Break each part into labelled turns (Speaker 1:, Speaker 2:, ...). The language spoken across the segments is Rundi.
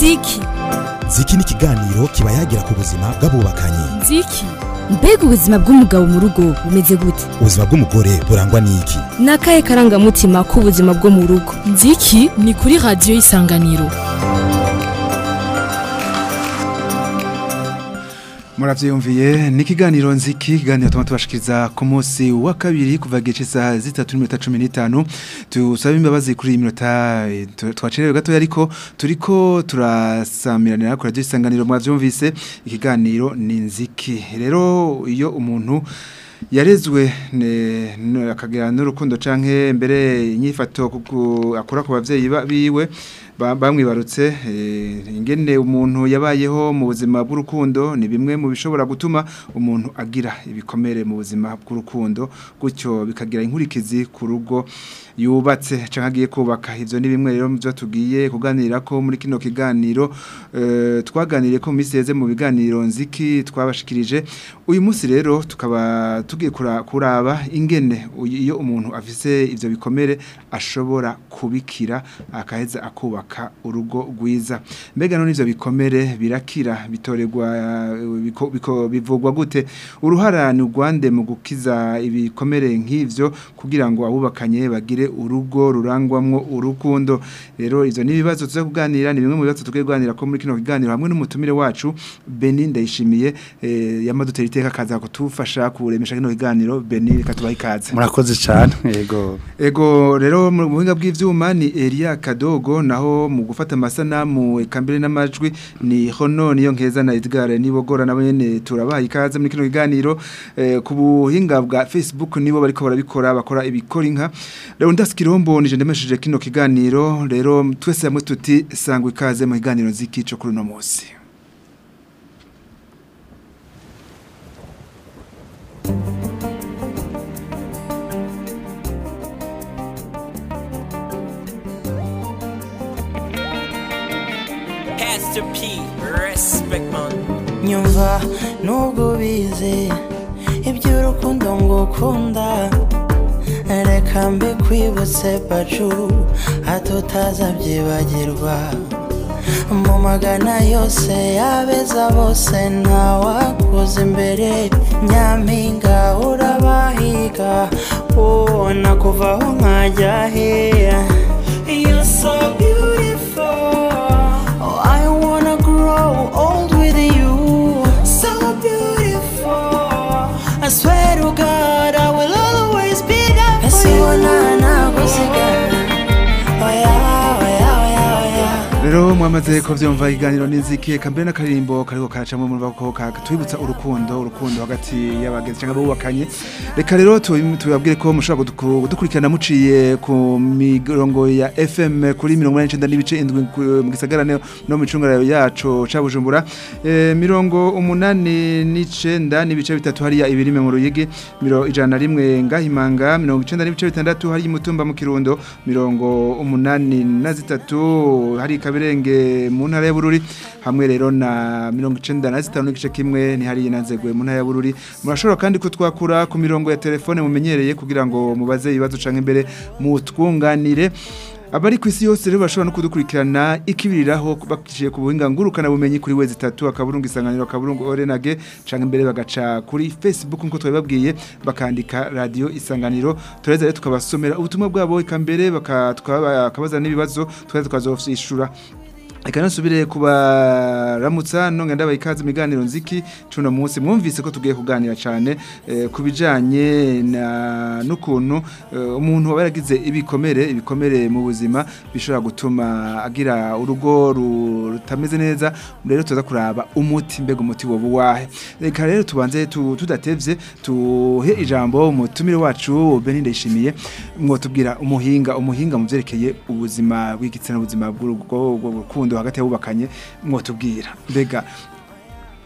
Speaker 1: nziki
Speaker 2: ziki ni ikiganiro kiba yagira ku buzima bw'abubakanye
Speaker 1: nziki mbega ubuzima bw'umugabo mu rugo bumeze gute
Speaker 2: ubuzima bw'umugore burangwa n'iki
Speaker 1: ni akahe karangamutima k'ubuzima bwo mu rugo
Speaker 3: nziki ni kuri radiyo y'isanganiro
Speaker 4: muravyiyumviye ni ikiganiro nziki ikiganiro tuma tubashikiriza ku munsi wa kabiri kuva gice isaha zitatu n'iminota cumi n'itanu tusaba imbabazi kuri iyi minota eh, tu- twacerewe gatoya ariko turiko turasamiranira ku radiyo isanganiro mwavyumvise ikiganiro ni nziki rero iyo umuntu yarezwe ne- ne- akagira n'urukundo canke mbere inyifato kuku- akora ku bavyeyi ba- biwe ba- bamwibarutse eh, ingene umuntu yabayeho mu buzima bw'urukundo ni bimwe mu bishobora gutuma umuntu agira ibikomere mu buzima bw'urukundo gutyo bikagira inkurikizi ku rugo yubatse canke agiye kubaka ivyo ni bimwe rero mu byo tugiye kuganira ko muri kino kiganiro eh, twaganiriye ko mu minsi yeze mu biganiro nziki twabashikirije uyu munsi rero tukaba tugiye kura- kuraba ingene uyu- iyo umuntu afise ivyo bikomere ashobora kubikira akaheza akubaka urugo rwiza mbega none ivyo bikomere birakira bitorerwa eh, biko- biko- bivugwa gute uruhara ni urwande mu gukiza ibikomere nk'ivyo kugira ngo abubakanye bagire urugo rurangwamwo urukundo rero ivyo ni ibibazo tuza kuganira ni bimwe mu bibazo tugiye kuganira ko muri kino kiganiro hamwe n'umutumire wacu Beni ndayishimiye eh, yamadutera iteka kaza kutufasha kuremesha kino kiganiro Beni reka tubahe ikaze
Speaker 5: murakoze cyane yego
Speaker 4: Ego rero mu buhinga bw'ivyuma ni Elia Kadogo naho mu gufata amasanamu eka mbere n'amajwi ni Hono niyo nkeza na Edgar nibogora nabo nyene turabaha ikaze muri kino kiganiro eh, ku buhinga bwa Facebook nibo bariko barabikora bakora ibikora inka rero ndaskirombo nije ndemesheje kino kiganiro rero twese hamwe tuti sangwa ikaze mu kiganiro zikico kuri no munsi
Speaker 6: Pastor P, respect man.
Speaker 7: nyumva nubwo ubizi iby'urukundo ngukunda reka mbe kwibutse pacu hato utazabyibagirwa mu magana yose yabeza bose ntawakuza imbere nyampinga urabahiga ubona kuvaho nkajya heya You're so beautiful. Oh, I wanna grow old with you. So beautiful. I swear to God, I will always be there for you. Oh yeah, oh yeah, oh yeah, oh yeah.
Speaker 4: Rero mwamaze ko vyumva iganiro n'inziki eka mbere n'akarimbo kariko karacamwe mu bako katwibutsa urukundo urukundo hagati y'abagenzi cyangwa bubakanye reka rero tu- tubabwire ko mushobora kuduku- kudukurikirana muciye ku mirongo ya FM kuri 99 n'ibice indwi ku- mu gisagara ne- no mu cungara yacu ca Bujumbura Eh, mirongo umunani n'icenda n'ibice bitatu hariya ibirime mu ruyigi miro ijana na rimwe ngahimanga mirongo icenda n'ibice bitandatu hari mutumba mu kirundo mirongo umunani na zitatu hari kabirenge mu ntara ya Bururi hamwe rero na mirongo icenda na zitanu n'igice kimwe ni hari nanzegwe mu ntara ya Bururi murashobora kandi kutwakura ku mirongo ya telefone mumenyereye kugira ngo mubaze ibibazo canke imbere mutwunganire Abari ku isi yose rero bashobora no kudukurikirana ikibiriraho bakiciye ku buhinga ngurukana bumenyi kuri wezi tatu akaburungu isanganiro akaburungu orenage canke imbere bagaca kuri Facebook nkuko twabibabwiye bakandika radio isanganiro tureza rero tukabasomera ubutumwa bwabo ikambere bakabaza n'ibibazo tweza tukazofishura Eka nasubire kubaramutsa nonga ndabaye ikaze miganiro nziki cuno munsi mwumvise ko tugiye kuganira cyane eh, kubijanye na nukuntu eh, umuntu aba yaragize ibikomere ibikomere mu buzima bishobora gutuma agira urugo ru- rutameze neza rero tuza kuraba umuti mbega umuti wobu wahe reka rero tubanze tu- tudatevye tuhe ijambo umutumire wacu Beni ndayishimiye mwotubwira umuhinga umuhinga mu vyerekeye ubuzima bw'igitsina ubuzima bw'urugo bw'urukundo hagati y'abubakanye mwotubwira mbega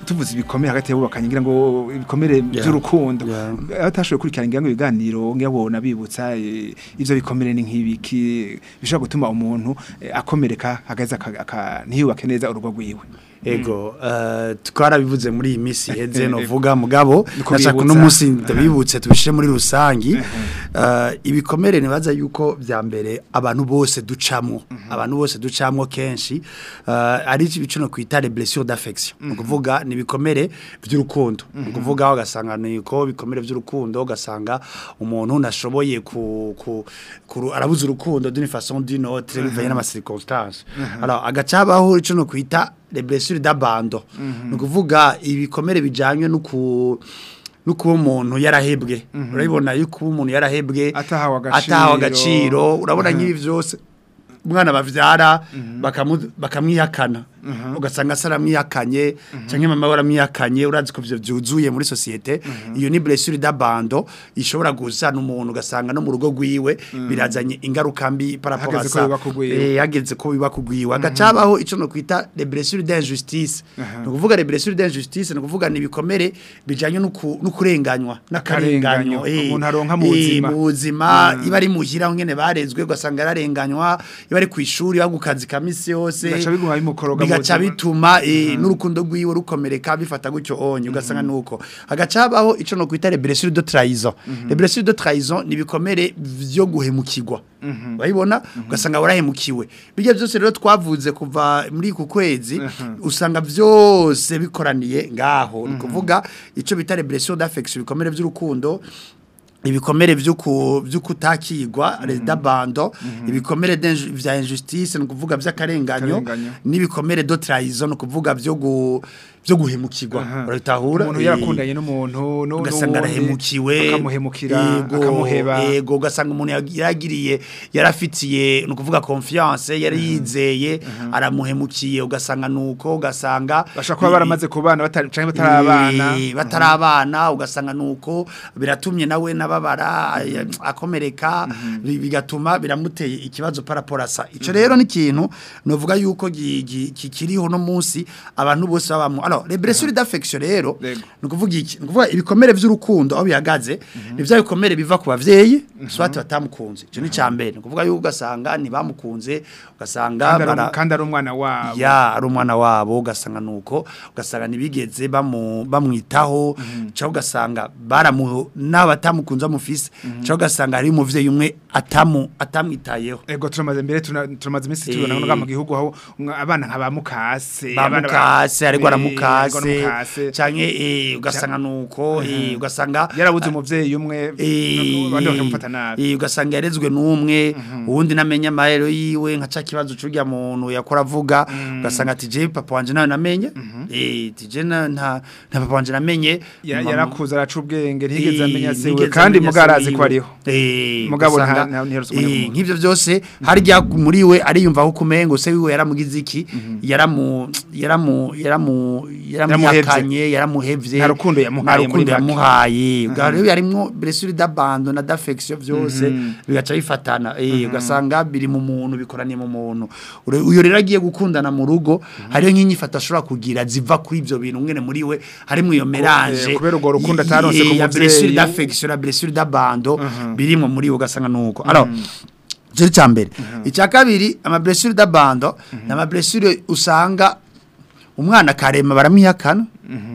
Speaker 4: tuvuze ibikomere hagati y'abubakanye ngira ngo ibikomere by'urukundo
Speaker 5: Yeah.
Speaker 4: abatashoboye kurikirana ngira ngo ibiganiro ngira ngo nabibutsa eh, ivyo bikomere ni nk'ibiki bishobora gutuma umuntu eh, akomereka hagaze aka- aka- ntiyubake neza urugo rwiwe
Speaker 5: ego eh, twarabivuze muri iyi minsi heze
Speaker 4: Ego.
Speaker 5: novuga mugabo
Speaker 4: Niko
Speaker 5: nashaka
Speaker 4: bibutsa.
Speaker 5: uno munsi ndabibutse tubishire muri rusangi Eh, ibikomere nibaza yuko bya mbere abantu bose ducamwo abantu bose ducamwo kenshi eh, ari ibicuno kwita les blessures d'affection ni ukuvuga ni ibikomere by'urukundo ni ukuvuga ugasanga ni ko bikomere by'urukundo ugasanga umuntu nashoboye ku, ku, ku arabuza urukundo d'une façon d'une autre bivanye n'ama circonstances alors agaca habaho icuno kwita les blessures d'abandon ni ukuvuga ibikomere bijanye no ku no kuba umuntu yarahebwe urabibona yuko kuba umuntu yarahebwe
Speaker 4: Atahawe agaciro.
Speaker 5: atahawe agaciro urabona nk'ibi byose umwana bavyara bakamu- bakamwihakana ugasanga se aramwihakanye cyangwa mama we aramwihakanye urazi ko ivyo vyuzuye muri sosiyete iyo ni blessure d'abandon ishobora gusana umuntu ugasanga no mu rugo rwiwe birazanye ingaruka mbi par rapport à
Speaker 4: Hageze ko
Speaker 5: ça
Speaker 4: biba kugwiwe.
Speaker 5: Eh, hageze ko biba kugwiwe agacabaho ico no kwita les blessures d'injustice ni ukuvuga les blessures d'injustice ni ukuvuga ni ibikomere bijanye no ku- no kurenganywa n'akarenganyo
Speaker 4: Akarenganyo,
Speaker 5: eh,
Speaker 4: umuntu aronka mu
Speaker 5: eh,
Speaker 4: buzima.
Speaker 5: mu buzima iba ari muhira ngene barezwe ugasanga yararenganywa iba ari kwishuri iba ku kazi ka misi yose
Speaker 4: Bigaca biguma bimukoroga mu
Speaker 5: bigaca
Speaker 4: buzima.
Speaker 5: bituma eh, n'urukundo rwiwe rukomereka bifata gutyo onye ugasanga nuko hagaca habaho ico no kwita les blessures de trahison les blessures de trahison ni ibikomere vyo guhemukirwa urabibona ugasanga warahemukiwe bijya byose rero twavuze kuva muri ku kwezi usanga byose bikoraniye ngaho ni kuvuga ico bita les blessures d'affection ibikomere by'urukundo ibikomere vy'uku vy'ukutakirwa les d'abandon ibikomere d'inju- vya injustice no kuvuga vy'akarenganyo
Speaker 4: Akarenganyo.
Speaker 5: n'ibikomere de trahison no kuvuga vyo gu vyo guhemukirwa urabitahura
Speaker 4: umuntu
Speaker 5: Eh,
Speaker 4: yarakundanye n'umuntu nu-
Speaker 5: ugasanga
Speaker 4: n'uwundi,
Speaker 5: arahemukiwe
Speaker 4: akamuhemukira
Speaker 5: yego,
Speaker 4: akamuheba
Speaker 5: yego ugasanga umuntu yag- yaragiriye yarafitiye ni ukuvuga confiance yari yizeye aramuhemukiye ugasanga nuko ugasanga
Speaker 4: bashobora kuba baramaze kubana batari canke batarabana
Speaker 5: Eh, batarabana ugasanga nuko biratumye nawe nababara ay- akomereka bi- bigatuma biramuteye ikibazo paraporasa ico rero ni ikintu novuga yuko gi- gi- kikiriho no munsi abantu bose babamwe alors les blessures d'affection rero
Speaker 4: Yego.
Speaker 5: ni ukuvuga iki ni ukuvuga ibikomere vy'urukundo aho bihagaze ni vya bikomere biva ku bavyeyi swati batamukunze ico ni ca mbere ni ukuvuga yuko ugasanga ntibamukunze ugasanga
Speaker 4: kandi ari-
Speaker 5: bara-
Speaker 4: kandi ari umwana wabo
Speaker 5: ya ari umwana wabo ugasanga nuko ugasanga ntibigeze bamu- bamwitaho cyangwa ugasanga baramu n'abatamukunze amufise cyangwa ugasanga hari umuvyeyi umwe atamu atamwitayeho
Speaker 4: ego turamaze mbere tuna- turamaze iminsi tubona
Speaker 5: Eh.
Speaker 4: ngo mu gihugu aho umwa- abana nka bamukase
Speaker 5: bamukase ariko
Speaker 4: Eh,
Speaker 5: aramukase
Speaker 4: aramukase.
Speaker 5: canke eh, ugasanga nuko eh, ugasanga
Speaker 4: yarabuze umuvyeyi umwe
Speaker 5: Eh,
Speaker 4: abandi bakamufata nabi
Speaker 5: eh, ugasanga yarezwe n'umwe uwundi namenya amahero yiwe nka ca kibazo c'urya muntu yakora avuga ugasanga ati je papa wanje nawe namenye eh tije na nta nta papa wanje namenye
Speaker 4: Ya-
Speaker 5: Mama-
Speaker 4: yarakuze araca ubwenge ntiyigeze amenya se we
Speaker 5: ntigeze
Speaker 4: kandi
Speaker 5: amenya
Speaker 4: mugabo
Speaker 5: se
Speaker 4: arazi ko
Speaker 5: wiwe.
Speaker 4: ariho
Speaker 5: Eh,
Speaker 4: Mugabo nta-
Speaker 5: ugasanga,
Speaker 4: nta- ntiherutse
Speaker 5: eh,
Speaker 4: kumenya umuntu.
Speaker 5: nk'ivyo byose harya muri we ariyumva ko kumengo se wiwe yaramugize iki yaramu yaramu yaramu yaramuyakanye yaramuhevye
Speaker 4: Nta rukundo yamuhaye
Speaker 5: nta rukundo
Speaker 4: muri make.
Speaker 5: yamuhaye ubwo rero yarimwo blessure d'abandon na d'affection byose bigaca bifatana eh ugasanga biri mu muntu bikoraniye mu muntu Ure- uyo rero agiye gukundana mu rugo hariyo nk'inyifata ashobora kugira ziva kuri ivyo bintu ngene muri we harimo iyo melange
Speaker 4: kubera urwo rukundo
Speaker 5: y-
Speaker 4: ataronse
Speaker 5: y-
Speaker 4: ku
Speaker 5: ya
Speaker 4: muvyeyi.
Speaker 5: blessure d'affection na blessure d'abandon birimo muri we ugasanga nuko alors Cyo cya mbere icya kabiri ama blessure d'abandon ni ama blessure usanga umwana karema baramwihakana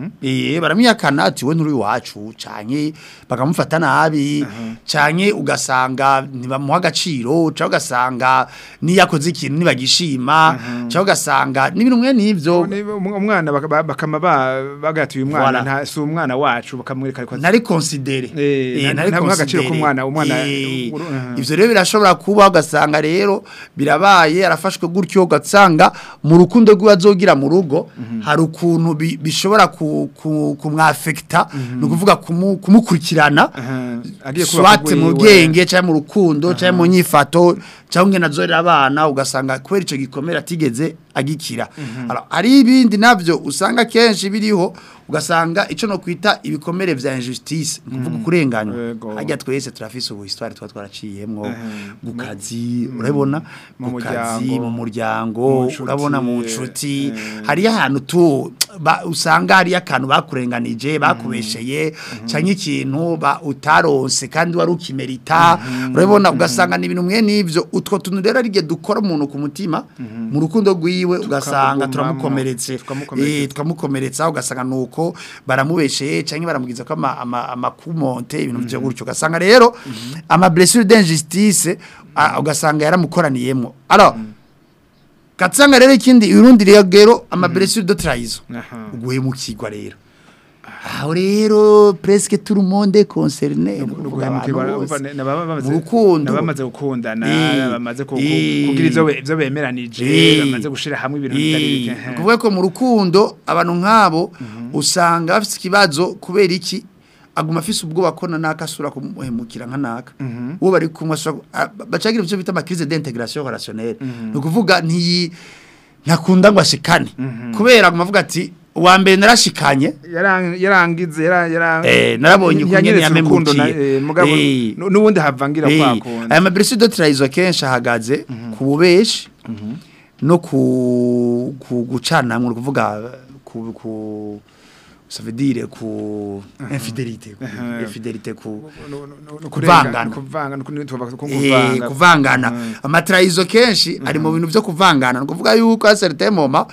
Speaker 5: eh baramwihakana ati we nturi wacu canke bakamufata nabi canke ugasanga ntibamuha agaciro canke ugasanga niyakoze ikintu nibagishima canke ugasanga n'ibintu mwe nivyo
Speaker 4: Ni- um- umwana baka- ba- bakama ba- bagatuye umwana
Speaker 5: Voilà.
Speaker 4: nta si umwana wacu bakamwereka ariko
Speaker 5: nari considere
Speaker 4: Eh,
Speaker 5: Eh,
Speaker 4: nta-
Speaker 5: nari
Speaker 4: nta muha agaciro
Speaker 5: considere.
Speaker 4: k'umwana, umwana-
Speaker 5: Eh,
Speaker 4: uru- uh-huh.
Speaker 5: ivyo rero birashobora kuba ugasanga rero birabaye arafashwe gutyo ugasanga mu rukundo rwiwe azogira mu rugo hari ukuntu bi- bishobora ku- ku- kumwafekita ni ukuvuga kumu- kumukurikirana
Speaker 4: Aha, agiye kuba
Speaker 5: swate mu
Speaker 4: kugwiwe.
Speaker 5: bwenge cyangwa mu rukundo cyangwa mu nyifato cyangwa ngena azorera abana ugasanga kubera icyo gikomere atigeze agikira Alors, hari ibindi nabyo usanga kenshi biriho ugasanga icyo no kwita ibikomere vya injustice ni ukuvuga kurenganywa
Speaker 4: Yego.
Speaker 5: harya twese turafise ubu histoire tuba twaraciyemwo mu kazi urabona
Speaker 4: Mu
Speaker 5: mu kazi
Speaker 4: muryango,
Speaker 5: mu
Speaker 4: mu
Speaker 5: muryango
Speaker 4: nshuti,
Speaker 5: urabona mu
Speaker 4: eh,
Speaker 5: nshuti
Speaker 4: eh.
Speaker 5: hariyo ahantu tu ba, usanga hari akantu bakurenganije bakubesheye canke ikintu ba utaronse kandi wari ukimerita urabona ugasanga ni ibintu mwe n'ivyo utwo tuntu rero ari dukora umuntu ku mutima mu rukundo rwiwe ugasanga
Speaker 4: Tukagumamo,
Speaker 5: turamukomeretse
Speaker 4: tukamukomeretsa.
Speaker 5: Eh, tukamukomeretsa ugasanga nuko baramubesheye canke baramugiza ko ama- ama- amakumonte ibintu byo gutyo ugasanga rero ama blessure d'injustice ah, ugasanga yaramukoraniyemo alors katsanga rero ikindi urundi rero ama blessure de trahison
Speaker 4: Aha.
Speaker 5: uguhemukirwa rero aho rero presque tout le monde est concerné
Speaker 4: Nugu- nuguhemukirwa, urumva ne- nababa bamaze-
Speaker 5: mu rukundo
Speaker 4: nabamaze gukundana
Speaker 5: Eh,
Speaker 4: bamaze ku- ku-
Speaker 5: eh,
Speaker 4: kugira ivyo be- ivyo bemeranije
Speaker 5: Eh,
Speaker 4: bamaze gushira hamwe ibintu bitari bike
Speaker 5: eh, kuvuga ko mu rukundo abantu nk'abo usanga bafite ikibazo kubera iki aguma afise ubwoba ko na naka asura kumuhemukira nka naka uwo bari kumwe asura a- bacagira ivyo bita ama crise d'intégration relationnelle ni ukuvuga ntiyi ntakunda ngo ashikane kubera aguma avuga ati uwa mbere narashikanye
Speaker 4: Yarang- yarangize yara- yara-
Speaker 5: Eh, narabonye ukuntu
Speaker 4: ntiyanyeretse
Speaker 5: nyene
Speaker 4: urukundo na-
Speaker 5: yamemukiye.
Speaker 4: eh, mugabo
Speaker 5: Eh.
Speaker 4: nu- n'ubundi havangira
Speaker 5: Eh,
Speaker 4: kwa kundi
Speaker 5: aya mablessure de trahison akenshi ahagaze ku bubeshi no ku ku gucanamwe ni ukuvuga ku ku ça veut dire ku infidélité ku
Speaker 4: Uh-huh.
Speaker 5: infidélité ku
Speaker 4: No- no- no- no-
Speaker 5: Kuvangana.
Speaker 4: kuvangana ku- tuvuga ko
Speaker 5: Eh,
Speaker 4: kuvanga
Speaker 5: kuvangana amatrahizo kenshi ari mu bintu byo kuvangana ni ukuvuga yuko a certain moment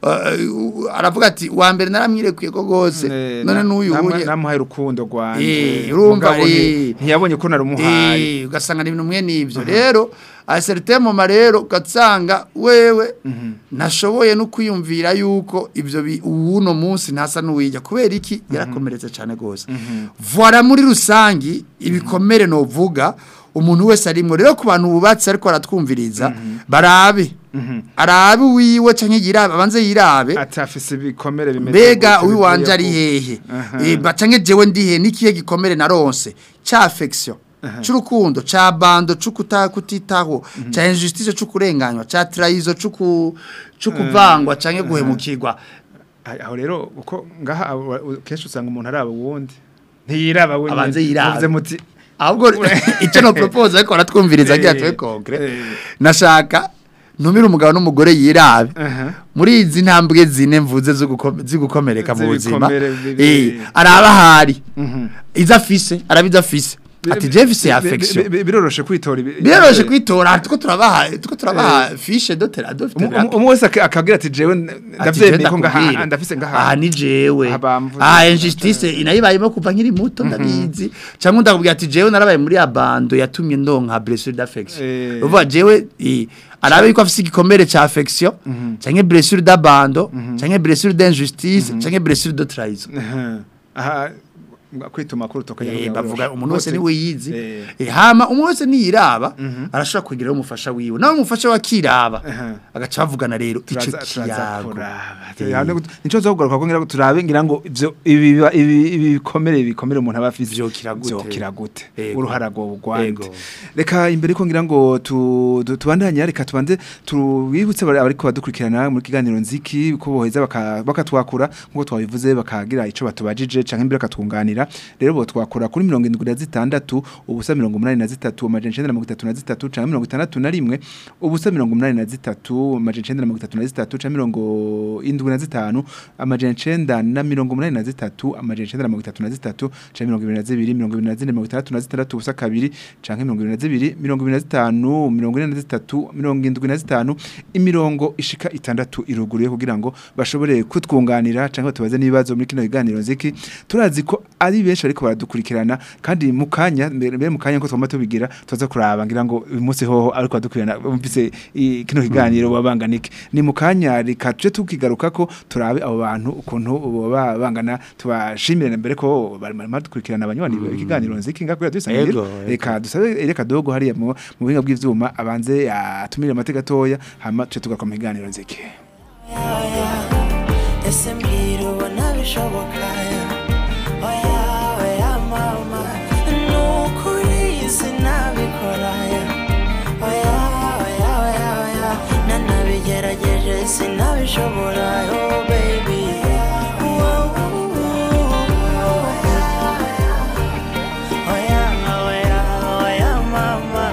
Speaker 5: uh, aravuga ati wa mbere naramwirekuye ko gose
Speaker 4: Eh,
Speaker 5: none
Speaker 4: na-
Speaker 5: n'uyu
Speaker 4: namwe-
Speaker 5: uye
Speaker 4: namuhaye urukundo rwanje
Speaker 5: Eh, urumva,
Speaker 4: Mugabo nti-
Speaker 5: eh.
Speaker 4: ntiyabonye ko narumuhaye
Speaker 5: Eh, ugasanga ni ibintu mwe n'ibyo rero a certain moment rero ugasanga wewe nashoboye no kwiyumvira yuko ibyo bi- uwuno munsi ntasa n'uwijya kubera iki yarakomeretse cyane rwose voila muri rusangi ibikomere novuga umuntu wese arimwo rero ku bantu bubatse ariko baratwumviriza barabe arabe wiwe canke yirabe abanze yirabe
Speaker 4: atafise ibikomere bimeze
Speaker 5: mbega
Speaker 4: gutyo
Speaker 5: uwiwanje
Speaker 4: bivuye
Speaker 5: ari
Speaker 4: ku-
Speaker 5: hehe
Speaker 4: Aha.
Speaker 5: Eh, bacange jewe ndi hehe nikihe gikomere naronse ca affection c'urukundo ca bando c'ukuta kutitaho ca injustice c'ukurenganywa ca trahison c'uku c'ukuvangwa canke guhemukirwa
Speaker 4: Ah, aho rero uko ngaha abo- u- kenshi usanga umuntu araba uwundi ntiyiraba wenyine
Speaker 5: Abanze yirabe.
Speaker 4: muvuze muti
Speaker 5: ahubwo icyo no propose ariko aratwumviriza agira
Speaker 4: Eh,
Speaker 5: tuwe concret
Speaker 4: eh.
Speaker 5: nashaka ntumire umugabo n'umugore yirabe
Speaker 4: Aha.
Speaker 5: muri izi ntambwe zine mvuze zo guko- zigukomereka mu buzima
Speaker 4: Z'ibikomere bibi-
Speaker 5: eh araba ahari
Speaker 4: Mhm.
Speaker 5: izo afise araba izo afise ati je mfise
Speaker 4: Bi- bi-
Speaker 5: affection
Speaker 4: bi- bi- biroroshe kwitora ibi-
Speaker 5: biroroshe kwitora tuko turabaha tuko turabaha fiche de tera de
Speaker 4: Umu- umu- umwe wese ak- akagira ati jewe ndavyemeye ko ngaha ndafise ngaha
Speaker 5: aha ni jewe
Speaker 4: Aha bamvuze.
Speaker 5: aha injustice inayibayemo kuva nkiri muto ndabizi cyangwa ndakubwira ati jewe narabaye muri abando yatumye ndonka blessure d'affection
Speaker 4: Eh.
Speaker 5: uvuga jewe eh, arabe yuko afise igikomere ca affection canke blessure d'abando canke blessure d'injustice canke blessure de trahison
Speaker 4: Aha. aha kwituma kuri utoka
Speaker 5: Eh, bavuga umuntu wese
Speaker 4: Bose-
Speaker 5: niwe yizi
Speaker 4: Eh.
Speaker 5: Eh, hama umuntu wese niyiraba arashobora kugira umufasha wiwe nawe umufasha we akiraba
Speaker 4: Aha.
Speaker 5: agaca bavugana rero ico
Speaker 4: turaza turaza
Speaker 5: kiyago
Speaker 4: kuraba
Speaker 5: Eh.
Speaker 4: Hano nico zogaruka ko ngira ngo turabe ngira ngo ivyo ibi ibi ibi bikomere bikomere umuntu aba afise
Speaker 5: Vyokira gute?
Speaker 4: vyokira gute
Speaker 5: Ego.
Speaker 4: uruhara rwo gwande
Speaker 5: Ego.
Speaker 4: reka imbere ko ngira ngo tu tu- tubandanye reka tubanze tubibutse bari ariko badukurikirana muri kiganiro nziki ko boheza baka- bakatwakura nkuko twabivuze bakagira ico batubajije canke imbere bakatwunganira rero bo twakura kuri 76 ubusa 83 amajana 933 canke 61 ubusa 83 amajana 933 canke 75 amajana 9 na 83 amajana 933 canke 22 22 66 ubusa kabiri canke 22 25 43 75 imirongo ishika itandatu iruguruye kugira ngo bashobore kutwunganira canke tubaze n'ibibazo muri kino kiganiro nziki turazi ko ari benshi ariko baradukurikirana kandi mu kanya mbere mbere mu kanya ko twama tubigira tuza kuraba ngira ngo uyu munsi hoho ariko baradukurikirana bumvise i- kino kiganiro babanganike ni mu kanya reka tuje tukigaruka ko turabe abo bantu ukuntu baba bangana tubashimire mbere ko bari bari badukurikirana abanywanyi ikiganiro nziki ngakora
Speaker 5: Ego,
Speaker 4: dusangira
Speaker 5: ego.
Speaker 4: reka dusabe reka dogo hariya mu mu buhinga bw'ivyuma abanze atumire amateka gatoya hama tuje tugaruka mu kiganiro nziki
Speaker 7: ese mbwira ubona bishoboka oya oya mama nukuri sinabikora oya oya oya oya nanabigerageje sinabishobora oh baby oya oya oya mama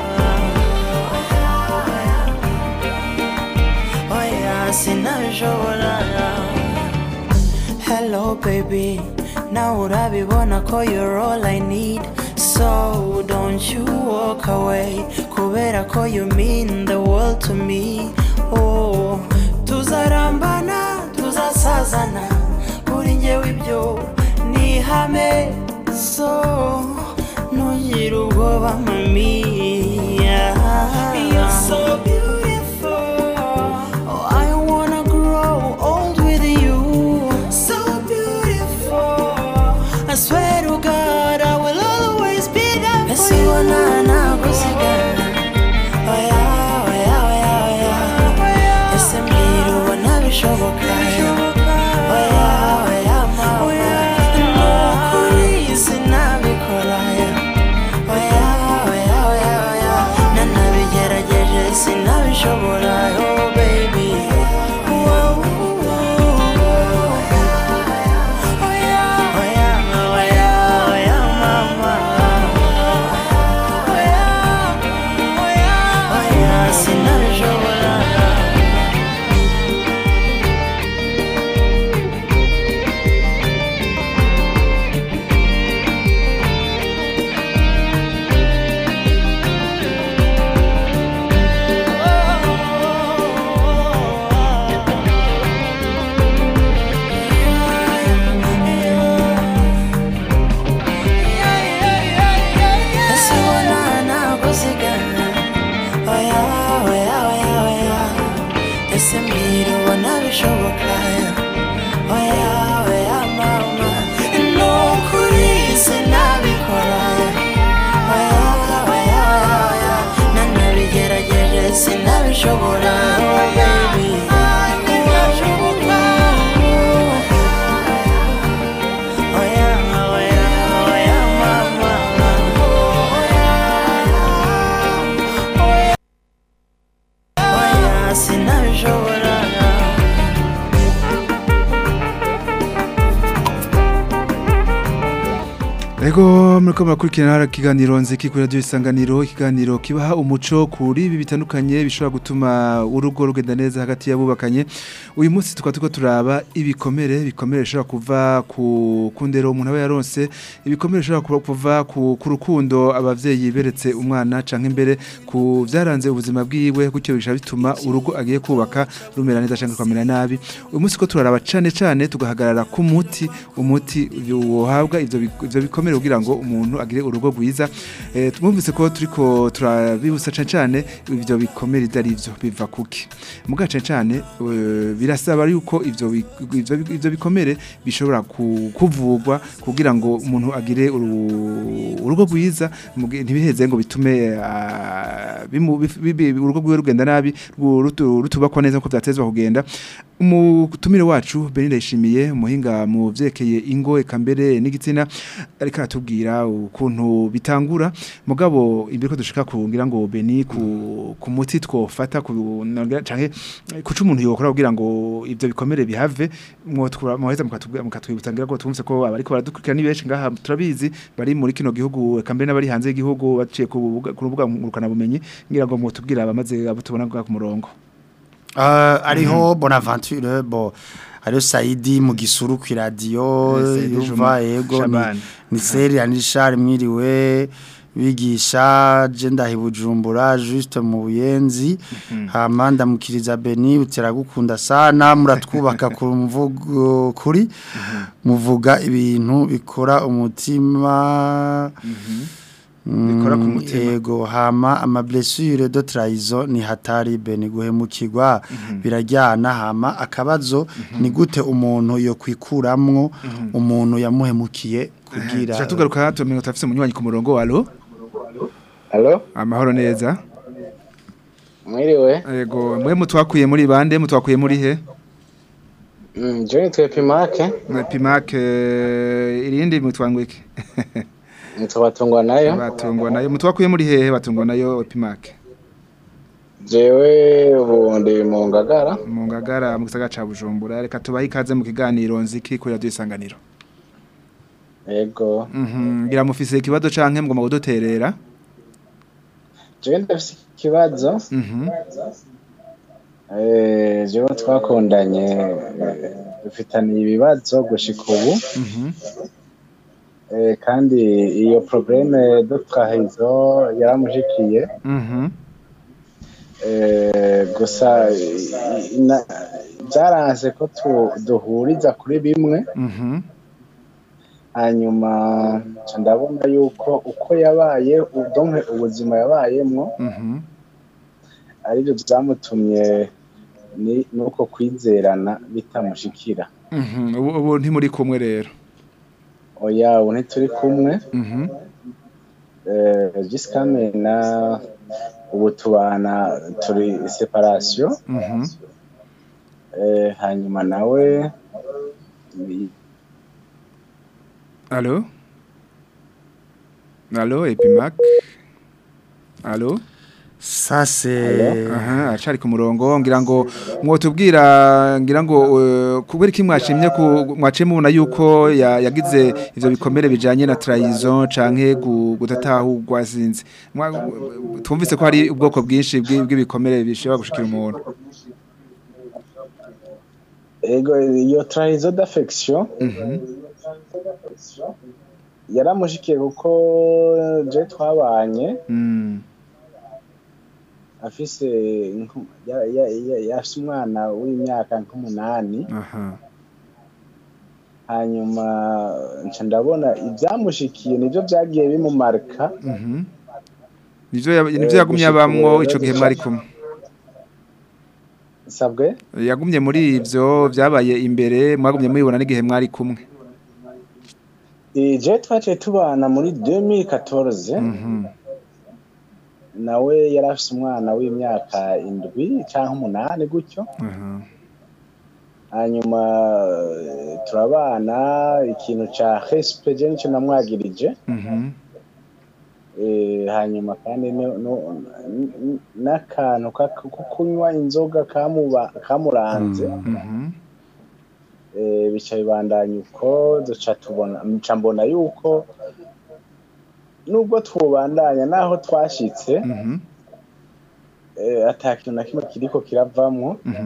Speaker 7: oya sinabishobora Hello baby Now urabibona ko you're all I need So don't you walk away Kubera ko you mean the world to me Oh Tuzarambana Tuzasazana Kuri njyewe ibyo ni ihame So Ntugire ubwoba mami You're so beautiful Oh, I wanna grow old with you. So beautiful. I swear to God, I will always be there for you. Oh yeah, oh yeah, oh yeah, oh yeah. Ese mbwira ubona bishoboka. Oh yeah, oh yeah, mama. Nukuri sinabikora. Oh yeah, oh yeah, oh yeah, oh yeah. Nanabigerageje sinabishobora. Oh baby. Whoa, Oh yeah, oh yeah, oh yeah, oh yeah, mama. Oh yeah, oh yeah, oh yeah, sinabishobora. Ese ubona nagusigana Oya, oya, oya, oya Ese mbwira ubona bishoboka Oya, oya, mama Nukuri sinabikora Oya, oya, oya, oya Nanabigerageje sinabishobora Oh baby Oya, oya, oya, mama Oya, sinabishobora
Speaker 4: Ego muriko murakurikirana ikiganiro nziki kuri radio isanganiro ikiganiro kibaha umuco kuri ibi bitandukanye bishobora gutuma urugo rugenda neza hagati y'abubakanye uyu munsi tukaba turiko turaba ibikomere ibikomere bishobora kuva ku kundero umuntu aba yaronse ibikomere bishobora kuba- kuva ku ku rukundo abavyeyi beretse umwana canke imbere ku vyaranze ubuzima bwiwe gutyo bishobora bituma urugo agiye kubaka rumera neza canke rukamera nabi uyu munsi ko turaraba cane cane tugahagarara ku muti umuti wohabwa ivyo bi- ivyo bikomere kugira ngo umuntu agire urugo rwiza eh twumvise ko turiko turabibutsa cane cane ivyo bikomere idarivyo biva kuki muga cane cane eh, birasaba yuko ivyo bi- ivyo bi- ivyo bikomere bishobora ku- kuvugwa kugira ngo umuntu agire uru- urugo rwiza mugi- ntibiheze ngo bitume ah, bimu- bif- bibi- urugo rwiwe rugenda nabi ru- rutu- rutubakwa neza ko vyatezwa kugenda umutumire wacu Benida yishimiye umuhinga mu vyerekeye ingo eka mbere n'igitsina ariko aratubwira ukuntu bitangura mugabo imbere ko dushika kungira ngo Beni ku, ku muti twofata ku nongera canke kuca umuntu yokora kugira ngo ivyo bikomere bihave mwotwura muheza mukatubwira mukatwibutangira ko twumvise ko abariko baradukurikira ni benshi ngaha turabizi bari muri kino gihugu eka mbere n'abari hanze y'igihugu baciye ku rubuga- ku rubuga ngurukana bumenyi ngira ngo mwotubwira abamaze abo tubona ngaha ku murongo
Speaker 5: Uh, ariho Bonaventure bo ariho Saidi mu gisuru ku radio
Speaker 4: Eh, Saidi
Speaker 5: yuva
Speaker 4: Juma
Speaker 5: yego ni,
Speaker 4: Shaban.
Speaker 5: ni Seri Anishar mwiriwe bigisha jenda hibujumbura juste mu buyenzi hama ndamukiriza Beni uteragukunda sana muratwubaka ku mvugo kuri muvuga ibintu bikora umutima
Speaker 4: Bikora ku
Speaker 5: Mm,
Speaker 4: mutima.
Speaker 5: Ego hama ama blessure de trahison ni hatari bene guhemukirwa birajyana hama akabazo ni gute umuntu yo kwikuramwo umuntu yamuhemukiye kugira
Speaker 4: Tuca tugaruka tumenye tafise umunywanyi ku murongo alo
Speaker 8: Halo,
Speaker 4: amahoro neza
Speaker 8: mwiriwe.
Speaker 4: yego mwe mutwakuye muri bande mutwakuye muri he
Speaker 8: Mm, Johnny Twepimake,
Speaker 4: Na Pimak eh, irindi mutwangwike
Speaker 8: nitwabatungwa nayo.
Speaker 4: batungwa nayo mutwakuye muri hehe batungwa nayo Pimak
Speaker 8: Jewe ubu ndi mu Ngagara.
Speaker 4: mu ngagara mu gisagara ca Bujumbura reka tubahe ikaze mu kiganiro nziki kuri radio isanganiro
Speaker 8: Ego.
Speaker 4: mhm ngira mufise ikibazo canke mugomba kuduterera
Speaker 8: Jewe ndafise ikibazo.
Speaker 4: mhm
Speaker 8: Eh, jewe twakundanye eh, dufitaniye ibibazo gushika ubu
Speaker 4: Mhm.
Speaker 8: Eh, kandi iyo probleme de trahison yaramushikiye
Speaker 4: Mhm.
Speaker 8: Eh, gusa i- ina- byaranse ko tu- duhuriza kuri bimwe
Speaker 4: Mhm.
Speaker 8: hanyuma nca ndabona yuko uko yabaye udonke ubuzima yabayemwo
Speaker 4: Mhm.
Speaker 8: aribyo byamutumye ni- nuko kwizerana bitamushikira
Speaker 4: Mhm. Ubu ubu ntimuri kumwe rero.
Speaker 8: oya ubu ntituri kumwe
Speaker 4: Mhm.
Speaker 8: eh, jisikame na ubu tubana turi separation
Speaker 4: Mhm.
Speaker 8: eh, hanyuma nawe ni-
Speaker 4: Allô Allô Epimac Allô
Speaker 5: Ça c'est
Speaker 4: Aha, acari ku murongo ngira ngo mwotubwira ngira ngo uh, kubera iki mwashimye ku mwaciye mubona yuko ya- yagize ivyo bikomere bijanye na trahison canke gu- gutatahurwa sinzi Mwa- twumvise ko hari ubwoko bwinshi bw'i- bw'ibikomere bishobora gushikira umuntu
Speaker 8: ego iyo trahison d'affection
Speaker 4: Mhm.
Speaker 8: yaramushikiye kuko je twabanye
Speaker 4: Mm.
Speaker 8: afise nku- ya- ya- ya- yafise umwana w'imyaka nk'umunani
Speaker 4: Aha.
Speaker 8: hanyuma nca ndabona ibyamushikiye nibyo byagiye bimumarika
Speaker 4: Mhm. Nivyo yab- nivyo
Speaker 8: Eh,
Speaker 4: yagumye
Speaker 8: gushika
Speaker 4: abamwo
Speaker 8: ubu
Speaker 4: ico gihe
Speaker 8: rero
Speaker 4: mwari
Speaker 8: duca-
Speaker 4: kumwe
Speaker 8: sabwe
Speaker 4: yagumye muri ivyo vyabaye imbere mwagumye mubibona n'igihe mwari kumwe
Speaker 8: Eh, je twaciye tubana muri 2014
Speaker 4: Mhm.
Speaker 8: nawe yari afise umwana w'imyaka indwi canke umunani gutyo
Speaker 4: Aha.
Speaker 8: hanyuma eh, turabana ikintu ca respect je nico namwagirije
Speaker 4: Mhm.
Speaker 8: Eh, hanyuma kandi no- no- n- n- n'akantu ka- ko kunywa inzoga kamuba- kamuranze
Speaker 4: Mhm.
Speaker 8: eh, bica bibandanya uko duca tubona nca mbona yuko nubwo twubandanya naho twashitse
Speaker 4: Mhm.
Speaker 8: eh, ata kintu na kimwe kiriko kiravamwo
Speaker 4: Mhm.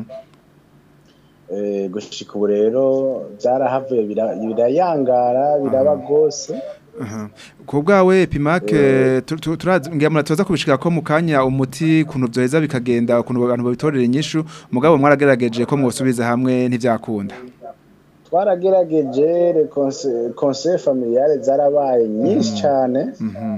Speaker 8: eh, gushika ubu rero byarahavuye bira- birayangara biraba rwose
Speaker 4: Aha. Ku bwawe Epimake tu- tu- turazi ngira muratoza kubishika ko mu kanya umuti kuntu byoheza bikagenda kuntu abantu babitorera inyishu mugabo mwaragerageje ko mwosubiza hamwe ntivyakunda.
Speaker 8: twaragerageje le conse- conseil familiale zarabaye nyinshi cyane
Speaker 4: Mhm.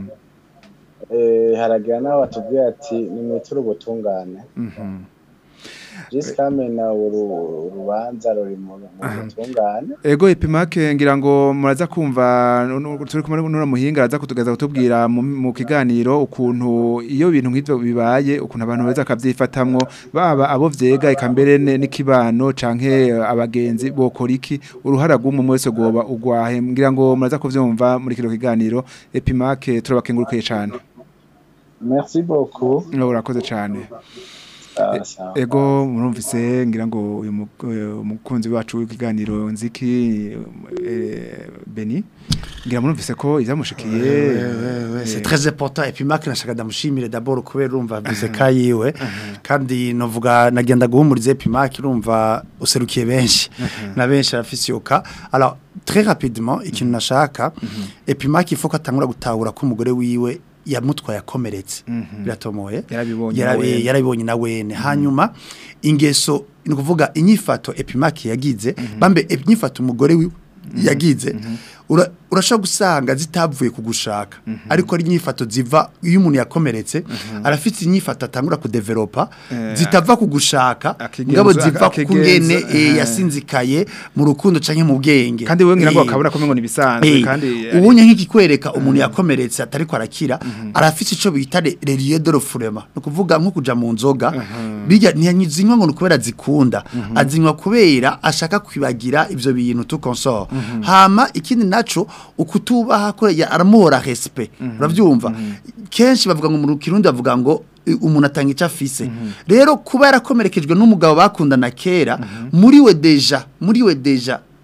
Speaker 8: eh, haragira n'aho batubwira ati nimwiture ubutungane
Speaker 4: Mhm.
Speaker 8: jisikame na uru urubanza ruri mu mu butungane
Speaker 4: Ego Epimake ngira ngo muraza kumva nu- nu- turi kumwe n'ura muhinga araza kutugaza kutubwira mu, mu kiganiro ukuntu iyo bintu nk'ivyo bibaye ukuntu abantu beza akavyifatamwo baba abo vyega eka mbere ne- n'ikibano canke eh, abagenzi bokora iki uruhara rw'umwe wese goba ugwahe ngira ngo muraza kuvyumva muri kino kiganiro Epimake turabakengurukiye cane
Speaker 8: merci beaucoup
Speaker 4: urakoze cane
Speaker 8: sawa sawa
Speaker 4: Ego murumvise ngira ngo uyu mu- eh, umukunzi wacu w'ikiganiro nziki eh, Beni ngira murumvise ko ivyamushikiye
Speaker 5: c'est très important et puis Mark nashaka ndamushimire d'abord kubera urumva bize kayiwe kandi novuga nagenda guhumuriza et puis Mark urumva userukiye benshi na benshi arafise yoka alors très rapidement ikintu nashaka et puis Mark il faut ko atangura gutahura ko umugore wiwe yamutwaye akomeretse biratomoye
Speaker 4: Yarabibonye
Speaker 5: Yarabi-
Speaker 4: na wene.
Speaker 5: yarabibonye na wene hanyuma ingeso ni ukuvuga inyifato epimaki yagize bambe inyifato umugore wiwe yagize ura- urashobora gusanga zitavuye kugushaka ariko ari inyifato ziva iyo umuntu yakomeretse arafite inyifato atangura kudevelopa
Speaker 4: Eh,
Speaker 5: zitava kugushaka
Speaker 4: akigenza-
Speaker 5: ngabo ziva
Speaker 4: akigenza,
Speaker 5: kungene eh,
Speaker 4: eh.
Speaker 5: yasinzikaye mu rukundo canke mu bwenge
Speaker 4: kandi wewe ngira ngo
Speaker 5: Eh,
Speaker 4: akabura kumwe ngo nibisanzwe
Speaker 5: Eh,
Speaker 4: kandi
Speaker 5: ubunye nk'ikikwereka umuntu yakomeretse atariko arakira arafite ico bita relier de refoulement no kuvuga nko kuja mu nzoga bijya ntiyanyizinywa ngo nukubera zikunda azinywa kubera ashaka kwibagira ivyo bintu tu consort hama ikindi naco ukutubaha ko ya- aramuhora respect uravyumva kenshi bavuga ngo mu kirundi bavuga ngo i- umuntu atanga icyo afise rero kuba yarakomerekejwe n'umugabo bakundana kera muri we deja muri we deja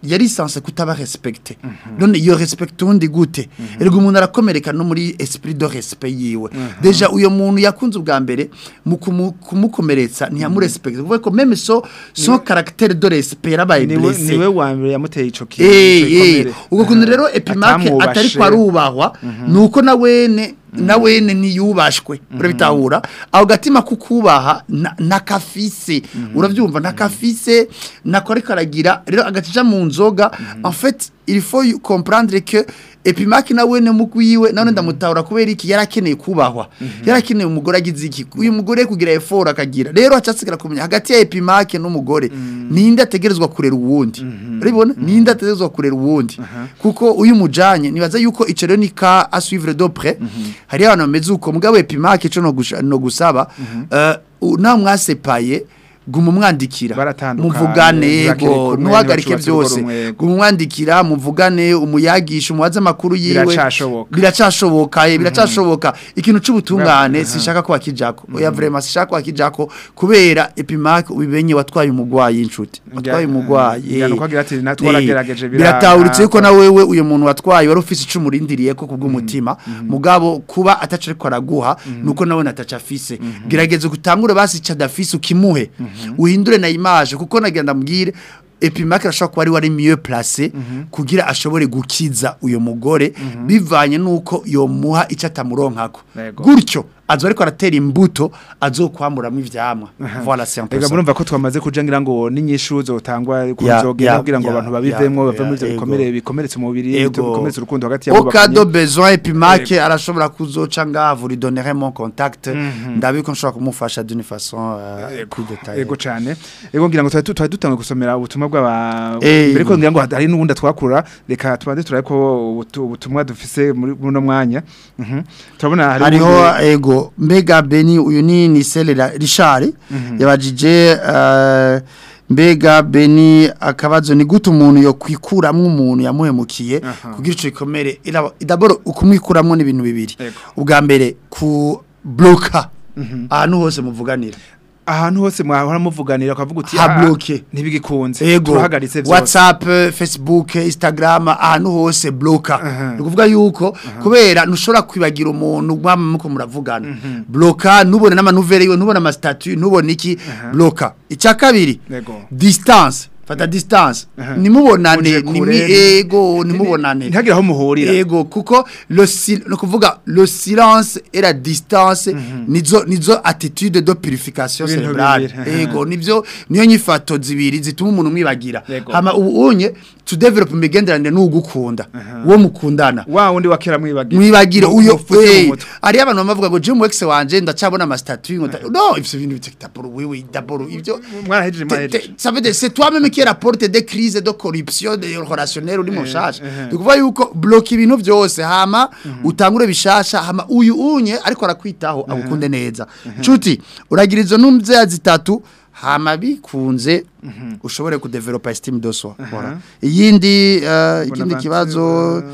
Speaker 5: yari sanse kutaba respecte none iyo respect undi gute erega umuntu arakomereka no muri esprit de respect yiwe deja uyo muntu yakunze ubwa mbere mu kumu- kumukomeretsa ntiyamurespect kuvuga ko même so son caractère de respect yarabaye
Speaker 4: niwe
Speaker 5: blessé
Speaker 4: niwe wa mbere yamuteye ico kintu
Speaker 5: Eh,
Speaker 4: ico
Speaker 5: eh,
Speaker 4: gikomere.
Speaker 5: ubwo kuntu rero epimake
Speaker 4: Atamwubashe.
Speaker 5: atari kwa rubahwa nuko na wene na wene niyubashwe urabitahura aho gatima kukubaha na- nakafise uravyumva nakafise nako ariko aragira rero agacija mu nzoga en fait il faut y- comprendre que epimake na wene mugwiwe none ndamutahura kubera iki yarakeneye kubahwa yarakeneye umugore agize iki uyu mugore kugira effort akagira rero acasigara kumenya hagati ya epimake n'umugore ninde ategerezwa kurera uwundi urabibona ninde ategerezwa kurera uwundi kuko uyu mujanye nibaza yuko ico rero ni ka à suivre de près hari abantu bameze uko mugabo epimake ico no gusha- no gusaba eh, u- nawe mwasepaye guma umwandikira
Speaker 4: Baratandukanye,
Speaker 5: muvugane
Speaker 4: ntibakiri
Speaker 5: yego
Speaker 4: kumwe,
Speaker 5: ntuhagarike
Speaker 4: ntibacubatse urugo
Speaker 5: byose
Speaker 4: rumwe, yego.
Speaker 5: guma umwandikira muvugane umuyagisha umubaze amakuru yiwe
Speaker 4: Biracashoboka.
Speaker 5: biracashoboka ye biracashoboka ikintu c'ubutungane sishaka ko akijako oya vraiment sishaka ko akijako kubera epimake ubibenye watwaye umugwayi inshuti watwaye umugwayi
Speaker 4: Ngira nuko agira ati, "Na twaragerageje, biranga."
Speaker 5: biratahuritse yuko na wewe uyu muntu watwaye wari ufise icumu urindiriye ko kubw'umutima mugabo kuba ataca ariko araguha nuko nawe nataca afise gerageza gutangure basi ico adafise ukimuhe uhindure na image kuko nagira ndamubwire epimake arashobora kuba ari wari mieux placé kugira ashobore gukiza uyo mugore bivanye nuko yomuha ico atamuronkako
Speaker 4: Yego.
Speaker 5: gutyo azo ariko aratera imbuto azokwamuramwo ivyamwa voilà c'est un peu
Speaker 4: Ega
Speaker 5: ça.
Speaker 4: murumva ko twamaze kuja ngira ngo n'inyishu zotangwa
Speaker 5: Ya,
Speaker 4: kuzogera
Speaker 5: ya,
Speaker 4: kugira ngo
Speaker 5: ya,
Speaker 4: abantu babivemwo
Speaker 5: ya,
Speaker 4: bave muri ivyo
Speaker 5: ya,
Speaker 4: bikomere
Speaker 5: ego.
Speaker 4: bikomeretse umubiri
Speaker 5: Ego.
Speaker 4: bikomeretse urukundo hagati
Speaker 5: au cas de
Speaker 4: y'abubakanye
Speaker 5: besoin epimake arashobora kuzoca ngaha vous lui donnerez mon contact ndabiko nshobora kumufasha d'une façon euh, plus détaillée
Speaker 4: Ego cane. Ego ngira ngo twari twari dutanga gusomera ubutumwa bw'aba
Speaker 5: Eh,
Speaker 4: mbere ko ngira ngo hari n'ubundi twakura reka tubanze turabe ko ubutu- ubutumwa dufise muri buno mwanya. Mhm. Turabona hari
Speaker 5: hariho
Speaker 4: ubundi-
Speaker 5: ego mbega beni uyu ni Nisele Ra- Richard yabajije euh, mbega beni akabazo ni gute umuntu yo kwikuramwo umuntu yamuhemukiye
Speaker 4: Aha.
Speaker 5: kugira ico gikomere ira- d'abord ukumwikuramwo n'ibintu bibiri
Speaker 4: Ego.
Speaker 5: ubwa mbere ku bloka ahantu hose muvuganira
Speaker 4: ahantu hose mwahora muvuganira ukavuga uti
Speaker 5: Ha
Speaker 4: "Ah,
Speaker 5: bloqué."
Speaker 4: ntibigikunze
Speaker 5: Ego,
Speaker 4: turahagaritse vyose
Speaker 5: WhatsApp, Facebook, Instagram, ahantu hose bloka.
Speaker 4: Aha.
Speaker 5: Ni ukuvuga yuko kubera ntushobora kwibagira umuntu mwama muko muravugana. Bloka nubone n'amanuvere yiwe, nubone amastatut, nubone iki, bloka. Icya kabiri,
Speaker 4: Ego.
Speaker 5: distance. Fata distance.
Speaker 4: Aha.
Speaker 5: Nimubonane,
Speaker 4: Muje
Speaker 5: nimi
Speaker 4: kure.
Speaker 5: ego, nimubonane.
Speaker 4: ntihagire aho muhurira
Speaker 5: Ego kuko le sil no kuvuga le silence et la distance nizo nizo attitude de purification
Speaker 4: Ibintu
Speaker 5: cérébrale
Speaker 4: bibiri.
Speaker 5: ego nivyo niyo nyifato zibiri zituma umuntu mwibagira
Speaker 4: Yego.
Speaker 5: hama ubu unye to develop imigenderanire n'ugukunda uwo mukundana
Speaker 4: wa wundi wakera mwibagira
Speaker 5: mwibagire
Speaker 4: Mu-
Speaker 5: uyo
Speaker 4: mufute mu
Speaker 5: eh
Speaker 4: mutwe.
Speaker 5: ari abantu bavuga ngo Jim Wex wanje ndacabona ama statut ngo no ivyo bintu bitakaporo wewe d'abord ivyo
Speaker 4: mwarahejeje
Speaker 5: Te-
Speaker 4: mwarahejeje
Speaker 5: te- ça veut dire c'est toi-même qui rapporte des crises de corruption de relationnel uri mushasha ukuvuga yuko block ibintu byose hama utangure bishasha hama uyu unye ariko arakwitaho agukunde neza nshuti uragira izo numvya zitatu hama bikunze ushobore kudevelopa estime de soi voilà iyindi uh, ikindi kibazo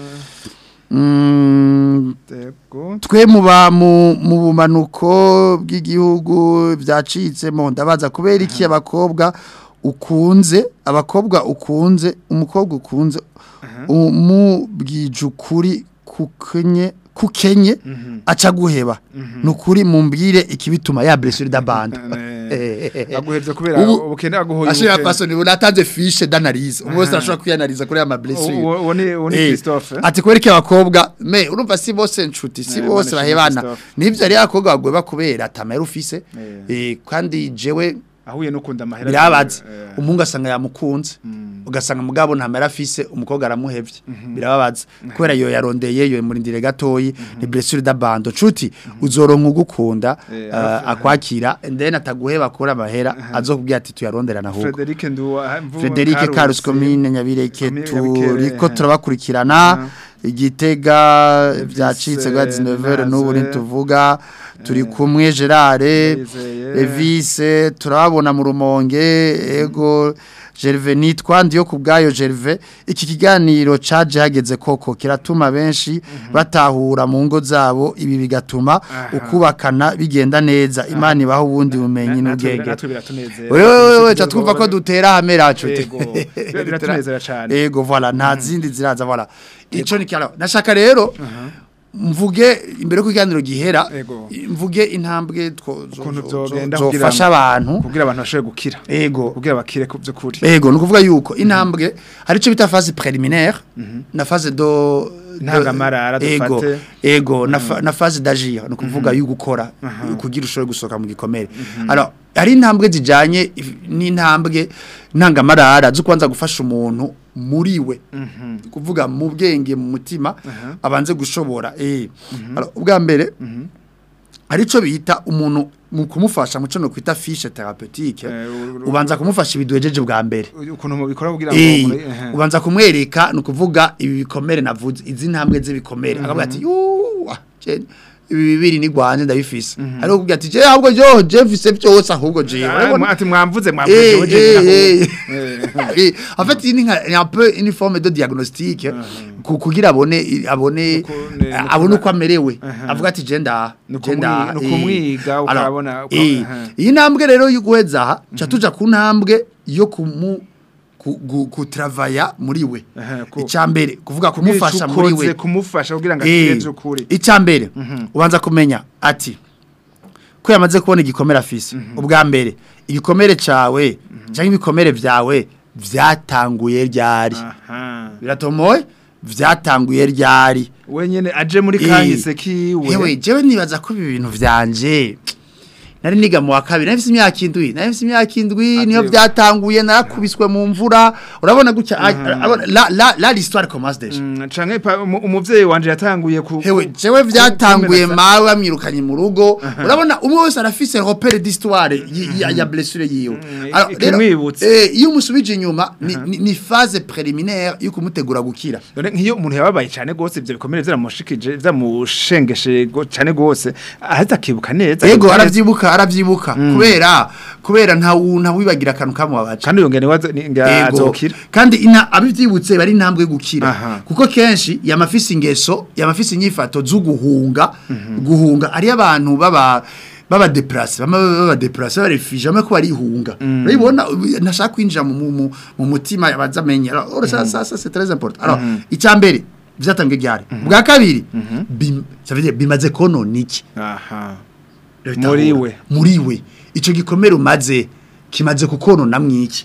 Speaker 5: mm,
Speaker 4: Ego.
Speaker 5: twe muba mu mu bumanuko bw'igihugu byacitsemo ndabaza kubera iki abakobwa ukunze abakobwa ukunze umukobwa ukunze umubwije ukuri kukenye kukenye aca guheba nukuri mumbwire ikibituma ya blessure da bande
Speaker 4: aguhevye kubera
Speaker 5: Ubu-
Speaker 4: ubukene aguhoye
Speaker 5: ashira
Speaker 4: ubukene.
Speaker 5: façon ni natanze fiche d'analyse umwe wese arashobora kwiyanaliza kuri ama blessure
Speaker 4: Uwo- uwo ni- uwo ni
Speaker 5: Eh,
Speaker 4: Christophe.
Speaker 5: ati kwereke abakobwa me urumva si bose nshuti si
Speaker 4: Eh,
Speaker 5: bose
Speaker 4: Manishimwe
Speaker 5: bahebana
Speaker 4: Christophe.
Speaker 5: nivyo ari abakobwa bagweba kubera atamera ufise eh kandi jewe
Speaker 4: ahuye no kunda amahera
Speaker 5: birababaza
Speaker 4: Eh,
Speaker 5: umungu asanga yamukunze ugasanga mugabo ntamera afise umukobwa aramuhevye birababaza kubera yo yarondeye yo murindire gatoyi ni blessure d'abandon nshuti uzoronka ugukunda
Speaker 4: Eh,
Speaker 5: eh,
Speaker 4: arafu-
Speaker 5: akwakira then ataguheba kuri amahera azokubwira ati tuyaronderana ahubwo
Speaker 4: Frederic Nduwa mvu-
Speaker 5: Frederic Carlos
Speaker 4: Karusi.
Speaker 5: Komine Nyabireke
Speaker 4: Komine Nyabikere,
Speaker 5: turiko
Speaker 4: eh.
Speaker 5: turabakurikirana igitega
Speaker 4: Elvis,
Speaker 5: byacitse gwa 19 n'ubu
Speaker 4: Naze.
Speaker 5: ntituvuga turi kumwe Gerard
Speaker 4: Ndayizeye.
Speaker 5: Evise turabona mu rumonge ego Gerve nitwa ndiyo kubgayo Gerve iki kiganiro caje hageze koko kiratuma benshi batahura mu ngo zabo ibi bigatuma ukubakana bigenda neza imana ibaho ubundi bumenyi
Speaker 4: Natwe-
Speaker 5: n'ubwenge
Speaker 4: natwe biratunezera.
Speaker 5: wewe wewe cha twumva ko dutera hamera cyo
Speaker 4: Yego, biratunezera cane.
Speaker 5: ego voilà nta zindi ziraza voilà ico ni cyaro nashaka rero mvuge imbere ko ikiganiro gihera
Speaker 4: Ego.
Speaker 5: mvuge intambwe two- zo-
Speaker 4: ukuntu
Speaker 5: zo-
Speaker 4: byogenda
Speaker 5: zo-
Speaker 4: kugira
Speaker 5: zofasha
Speaker 4: ngo-
Speaker 5: abantu
Speaker 4: kugira abantu bashobore gukira
Speaker 5: ego
Speaker 4: kugira bakire ku by'ukuri
Speaker 5: ego nukuvuga yuko intambwe hari ico bita phase préliminaire na phase do
Speaker 4: Ntangamarara
Speaker 5: ego
Speaker 4: dufate.
Speaker 5: ego na fa- na phase d'agir nukuvuga yo gukora kugira ushobore gusoka mu gikomere alors hari intambwe zijanye if- n'intambwe ntangamarara zo kwanza gufasha umuntu muri we kuvuga mu bwenge mu mutima abanze gushobora eh alors ubwa mbere hari ico bita umuntu mu kumufasha mu cyo no kwita fiche thérapeutique
Speaker 4: Eh, u- u-
Speaker 5: ubanza kumufasha ibiduhejeje bwa mbere
Speaker 4: ukuntu mubikora kugira ngo
Speaker 5: Eh,
Speaker 4: muri- ehe.
Speaker 5: ubanza kumwereka ni ukuvuga ibi bikomere navuze izi ntambwe z'ibikomere akavuga ati yuwa je- ibi bibiri ni rwanje ndabifise hariho kugira ati je ahubwo jo je mfise byose ahubwo je
Speaker 4: Ah,
Speaker 5: urabona?
Speaker 4: mwa- ati mwamvuze
Speaker 5: Eh,
Speaker 4: mwamvuze
Speaker 5: eh,
Speaker 4: weje naho.
Speaker 5: eh.
Speaker 4: Eh.
Speaker 5: Eh, en fait il y a un peu une forme de diagnostic ku- kugira abone abone
Speaker 4: Nuko- ne- nuko-
Speaker 5: abone uko amerewe
Speaker 4: Aha.
Speaker 5: avuga ati je nda
Speaker 4: Nuko
Speaker 5: je nda,
Speaker 4: mwi- nuko
Speaker 5: eh.
Speaker 4: mwiga,
Speaker 5: Alors,
Speaker 4: ukabona uko-
Speaker 5: eh,
Speaker 4: aha.
Speaker 5: iyi ntambwe rero yo guheza aha ca tuja ku ntambwe yo kumu ku- gu- kutravaya muri we
Speaker 4: Aha, ku-
Speaker 5: icambere kuvuga
Speaker 4: Kugira ico
Speaker 5: kumufasha muri
Speaker 4: ukoze,
Speaker 5: we
Speaker 4: kumufasha kugira ngo
Speaker 5: Eh,
Speaker 4: akire by'ukuri
Speaker 5: icambere ubanza kumenya ati ko yamaze kubona igikomere afise ubwa mbere igikomere cawe cyangwa ibikomere vyawe vyatanguye ryari
Speaker 4: aha
Speaker 5: biratomoye vyatanguye ryari
Speaker 4: wenyene aje muri
Speaker 5: Eh,
Speaker 4: kahise kiwe
Speaker 5: hewe jewe nibaza ko ibi bintu vyanje nari niga mu wa kabiri nari mfise imyaka indwi nari mfise imyaka indwi niyo
Speaker 4: Ati-
Speaker 5: vyatanguye narakubiswe mu mvura urabona gutya urabona, la la la l'histoire commence déjà
Speaker 4: Mm, canke pa- umu- umuvyeyi wanje yatanguye ku
Speaker 5: hewe
Speaker 4: ku-
Speaker 5: jewe vyatanguye
Speaker 4: ku-
Speaker 5: mawe bamwirukanye mu rugo urabona umwe wese arafise repere d'histoire y- ya, ya blessure yiwe
Speaker 4: Mm,
Speaker 5: Alors, rero,
Speaker 4: ikimwibutsa.
Speaker 5: eh, iyo umusubije inyuma ni, ni, ni phase préliminaire yo kumutegura gukira
Speaker 4: Dore nk'iyo umuntu yababaye cyane gose ivyo bikomere vyaramushikije vyamushengeshe go- cane gose ahita akibuka neza
Speaker 5: ego
Speaker 4: akibuka neza.
Speaker 5: aravyibuka aravyibuka kubera kubera nta wu- nta wibagira akantu kamubabaje
Speaker 4: kandi yongene wazo ni- nga
Speaker 5: Ego.
Speaker 4: azokira
Speaker 5: kandi ina abivyibutse bari intambwe yo gukira
Speaker 4: Aha.
Speaker 5: kuko kenshi yamafise ingeso yamafise inyifato zo guhunga guhunga ari abantu baba baba deplace bama baba deplace baba refugee bama ko barihunga urabona nashaka kwinjira mu mu- mu- mu mutima bazamenya alors ça ça ça c'est très important alors icambere byatangiye ryari bwa kabiri bim- ça veut dire bimaze konona iki
Speaker 4: aha
Speaker 5: Leta
Speaker 4: Muri
Speaker 5: ahura.
Speaker 4: we.
Speaker 5: muri we ico gikomere umaze kimaze kukonona mwiki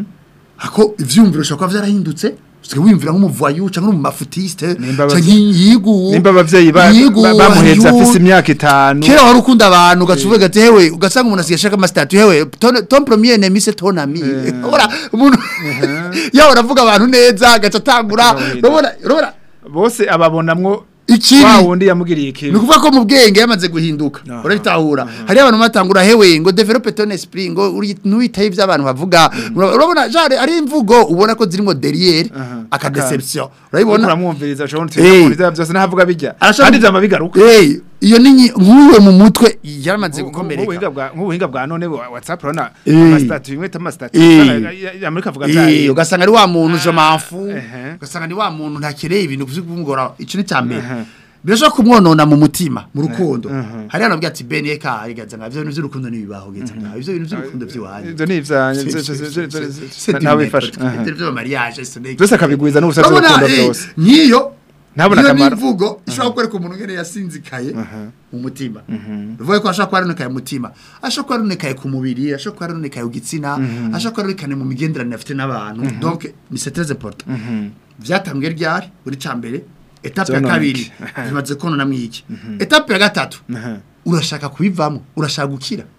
Speaker 5: hako ivyumviro shaka vyarahindutse Sike wimvira nk'umuvoyu canke umufutiste
Speaker 4: Nimba abavye-
Speaker 5: canke yigu
Speaker 4: nimba abavyeyi ba-
Speaker 5: yigu,
Speaker 4: ba- bamuhetse
Speaker 5: hariho-
Speaker 4: afise imyaka itanu
Speaker 5: kera wari ukunda abantu ugacuvuga ati hewe ugasanga umuntu asigaye ashaka amasitatu hewe ton, ton premier ennemi c'est ton ami ora umuntu yawe uravuga abantu neza agaca atangura
Speaker 4: Urabona.
Speaker 5: urabona urabona
Speaker 4: bose ababonamwo
Speaker 5: ikibi
Speaker 4: wa wundi yamugiriye ikibi
Speaker 5: ni ukuvuga ko mu bwenge yamaze guhinduka
Speaker 4: Aha.
Speaker 5: urabitahura hariyo abantu batangura hewe ngo develope ton esprit ngo uri- ntuwitaye ibyo abantu bavuga urabona jare ari imvugo ubona ko zirimo derrière
Speaker 4: Aha.
Speaker 5: akadeception
Speaker 4: urabona
Speaker 5: urabibona
Speaker 4: uramwumviriza ushobora
Speaker 5: Eh.
Speaker 4: kugira byose ntavuga bijya
Speaker 5: Arashobora-
Speaker 4: kandi vyama bigaruka
Speaker 5: Eh, iyo ni nyi- nk'uwe mu mutwe yaramaze
Speaker 4: nk'ubuhinga
Speaker 5: gukomereka
Speaker 4: bwa nk'ubuhinga bwa none wa- WhatsApp urabona
Speaker 5: Eh.
Speaker 4: amasitatu bimwe amasitatu
Speaker 5: Eh.
Speaker 4: Amerika avuga
Speaker 5: Eh,
Speaker 4: byayo
Speaker 5: ugasanga ari wa muntu je m'enfu
Speaker 4: ehe.
Speaker 5: ugasanga ni wa muntu ntakereye ibintu kuzigungora ico ni cyambere
Speaker 4: Ehe.
Speaker 5: birashobora kumwonona mu mutima mu rukundo hari hano bwati Ben eka arigaza nga byo bintu by'urukundo nibibaho geza nga ivyo bintu by'urukundo by'iwanyu
Speaker 4: ivyo ni ivyanye
Speaker 5: C'est-
Speaker 4: zose-
Speaker 5: c'est-
Speaker 4: zose-
Speaker 5: c'est-
Speaker 4: zose-
Speaker 5: c'est-
Speaker 4: zose-
Speaker 5: c'est
Speaker 4: ntawe
Speaker 5: du
Speaker 4: bifasha
Speaker 5: maître,
Speaker 4: Aha.
Speaker 5: c'est de mariage c'est de-
Speaker 4: byose akabigwiza n'ubusa
Speaker 5: Urabona,
Speaker 4: bw'urukundo
Speaker 5: eh,
Speaker 4: byose
Speaker 5: nkiyo
Speaker 4: Ntabona
Speaker 5: iyo
Speaker 4: akamaro.
Speaker 5: nivugo ishobora kwereka umuntu ngene yasinzikaye mu mutima bivuye ko ashobora kuba yaronekaye mu mutima ashobora kuba yaronekaye ku mubiri ashobora kuba yaronekaye ku gitsina ashobora kuba yaronekaye mu migenderanire afite n'abantu donc ni c'est très important vyatangiye ryari buri cambere etape ya
Speaker 4: Vyonona
Speaker 5: kabiri
Speaker 4: iki?
Speaker 5: bimaze konona mwiki etape ya gatatu urashaka kubivamo urashaka gukira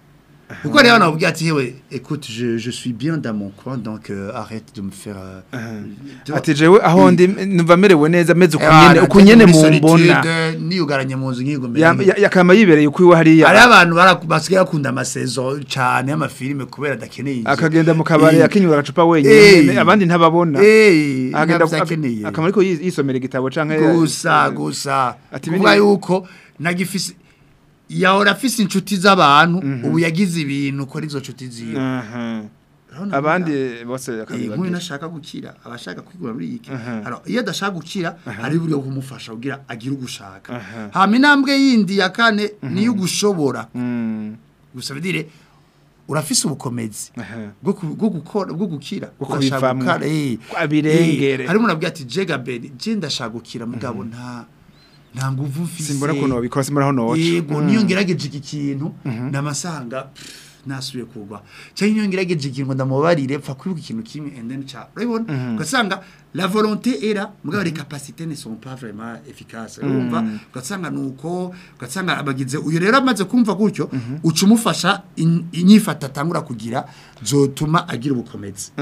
Speaker 5: kuko rero nababwiye ati yewe écoute je, je suis bien dans mon coin donc euh, arrête de me faire euh, tu vois.
Speaker 4: ati jewe aho ndi numva merewe neza meze
Speaker 5: Eh,
Speaker 4: ukunyene
Speaker 5: bana,
Speaker 4: ukunyene
Speaker 5: muri
Speaker 4: mu
Speaker 5: solitude,
Speaker 4: mbona
Speaker 5: niyugaranye mu nzu nkigo
Speaker 4: Ya-
Speaker 5: mbere
Speaker 4: ya- yakama yibereye ukwiwe hariya
Speaker 5: hari abantu bara- basigaye bakunda amasezo cyane y'amafilime kubera adakeneye inzu.
Speaker 4: akagenda mu kabari
Speaker 5: Eh,
Speaker 4: akinyura agacupa
Speaker 5: Eh.
Speaker 4: wenyine abandi ntababona
Speaker 5: eh,
Speaker 4: agenda
Speaker 5: ntabyo akeneye.
Speaker 4: akama ariko yi- yisomera igitabo canke
Speaker 5: gusa gusa
Speaker 4: Ati
Speaker 5: kuvuga
Speaker 4: bini-
Speaker 5: yuko nagifise yahora afise inshuti z'abantu ubu yagize ibintu kora izo nshuti ziwe
Speaker 4: Aha.
Speaker 5: Urabona
Speaker 4: abandi
Speaker 5: buriya?
Speaker 4: bose
Speaker 5: Eh, nk'uyu
Speaker 4: akabibagira
Speaker 5: nashaka gukira abashaka kwigura muri iki
Speaker 4: Aha.
Speaker 5: Alors, iyo adashaka gukira hari uburyo bwo kumufasha kugira agire ugushaka
Speaker 4: Aha.
Speaker 5: hama intambwe yindi ya kane niyo ugushobora
Speaker 4: Mm.
Speaker 5: gusa bidire urafise ubukomezi
Speaker 4: Aha.
Speaker 5: bwo ku- bwo gukora bwo gukira
Speaker 4: Bwo
Speaker 5: Urashaka
Speaker 4: kubivamwo.
Speaker 5: gukara, eh.
Speaker 4: Abirengere.
Speaker 5: Eh, harimo nabwiye ati jega beni je ndashaka gukira mugabo nta nta nguvu mfise
Speaker 4: simbona ukuntu babikora simbona aho noca
Speaker 5: yego niyo ngerageje iki kintu namasanga pff, nasubiye kugwa cyangwa niyo ngerageje ikintu ndamubarire pfa kwibuka ikintu kimwe and then cha urabibona ugasanga la volonté era mugabo les capacités ne sont pas vraiment efficaces urumva ugasanga nuko ugasanga abagize uyu rero amaze kumva gutyo uca umufasha in- inyifata atangura kugira zotuma agira ubukomezi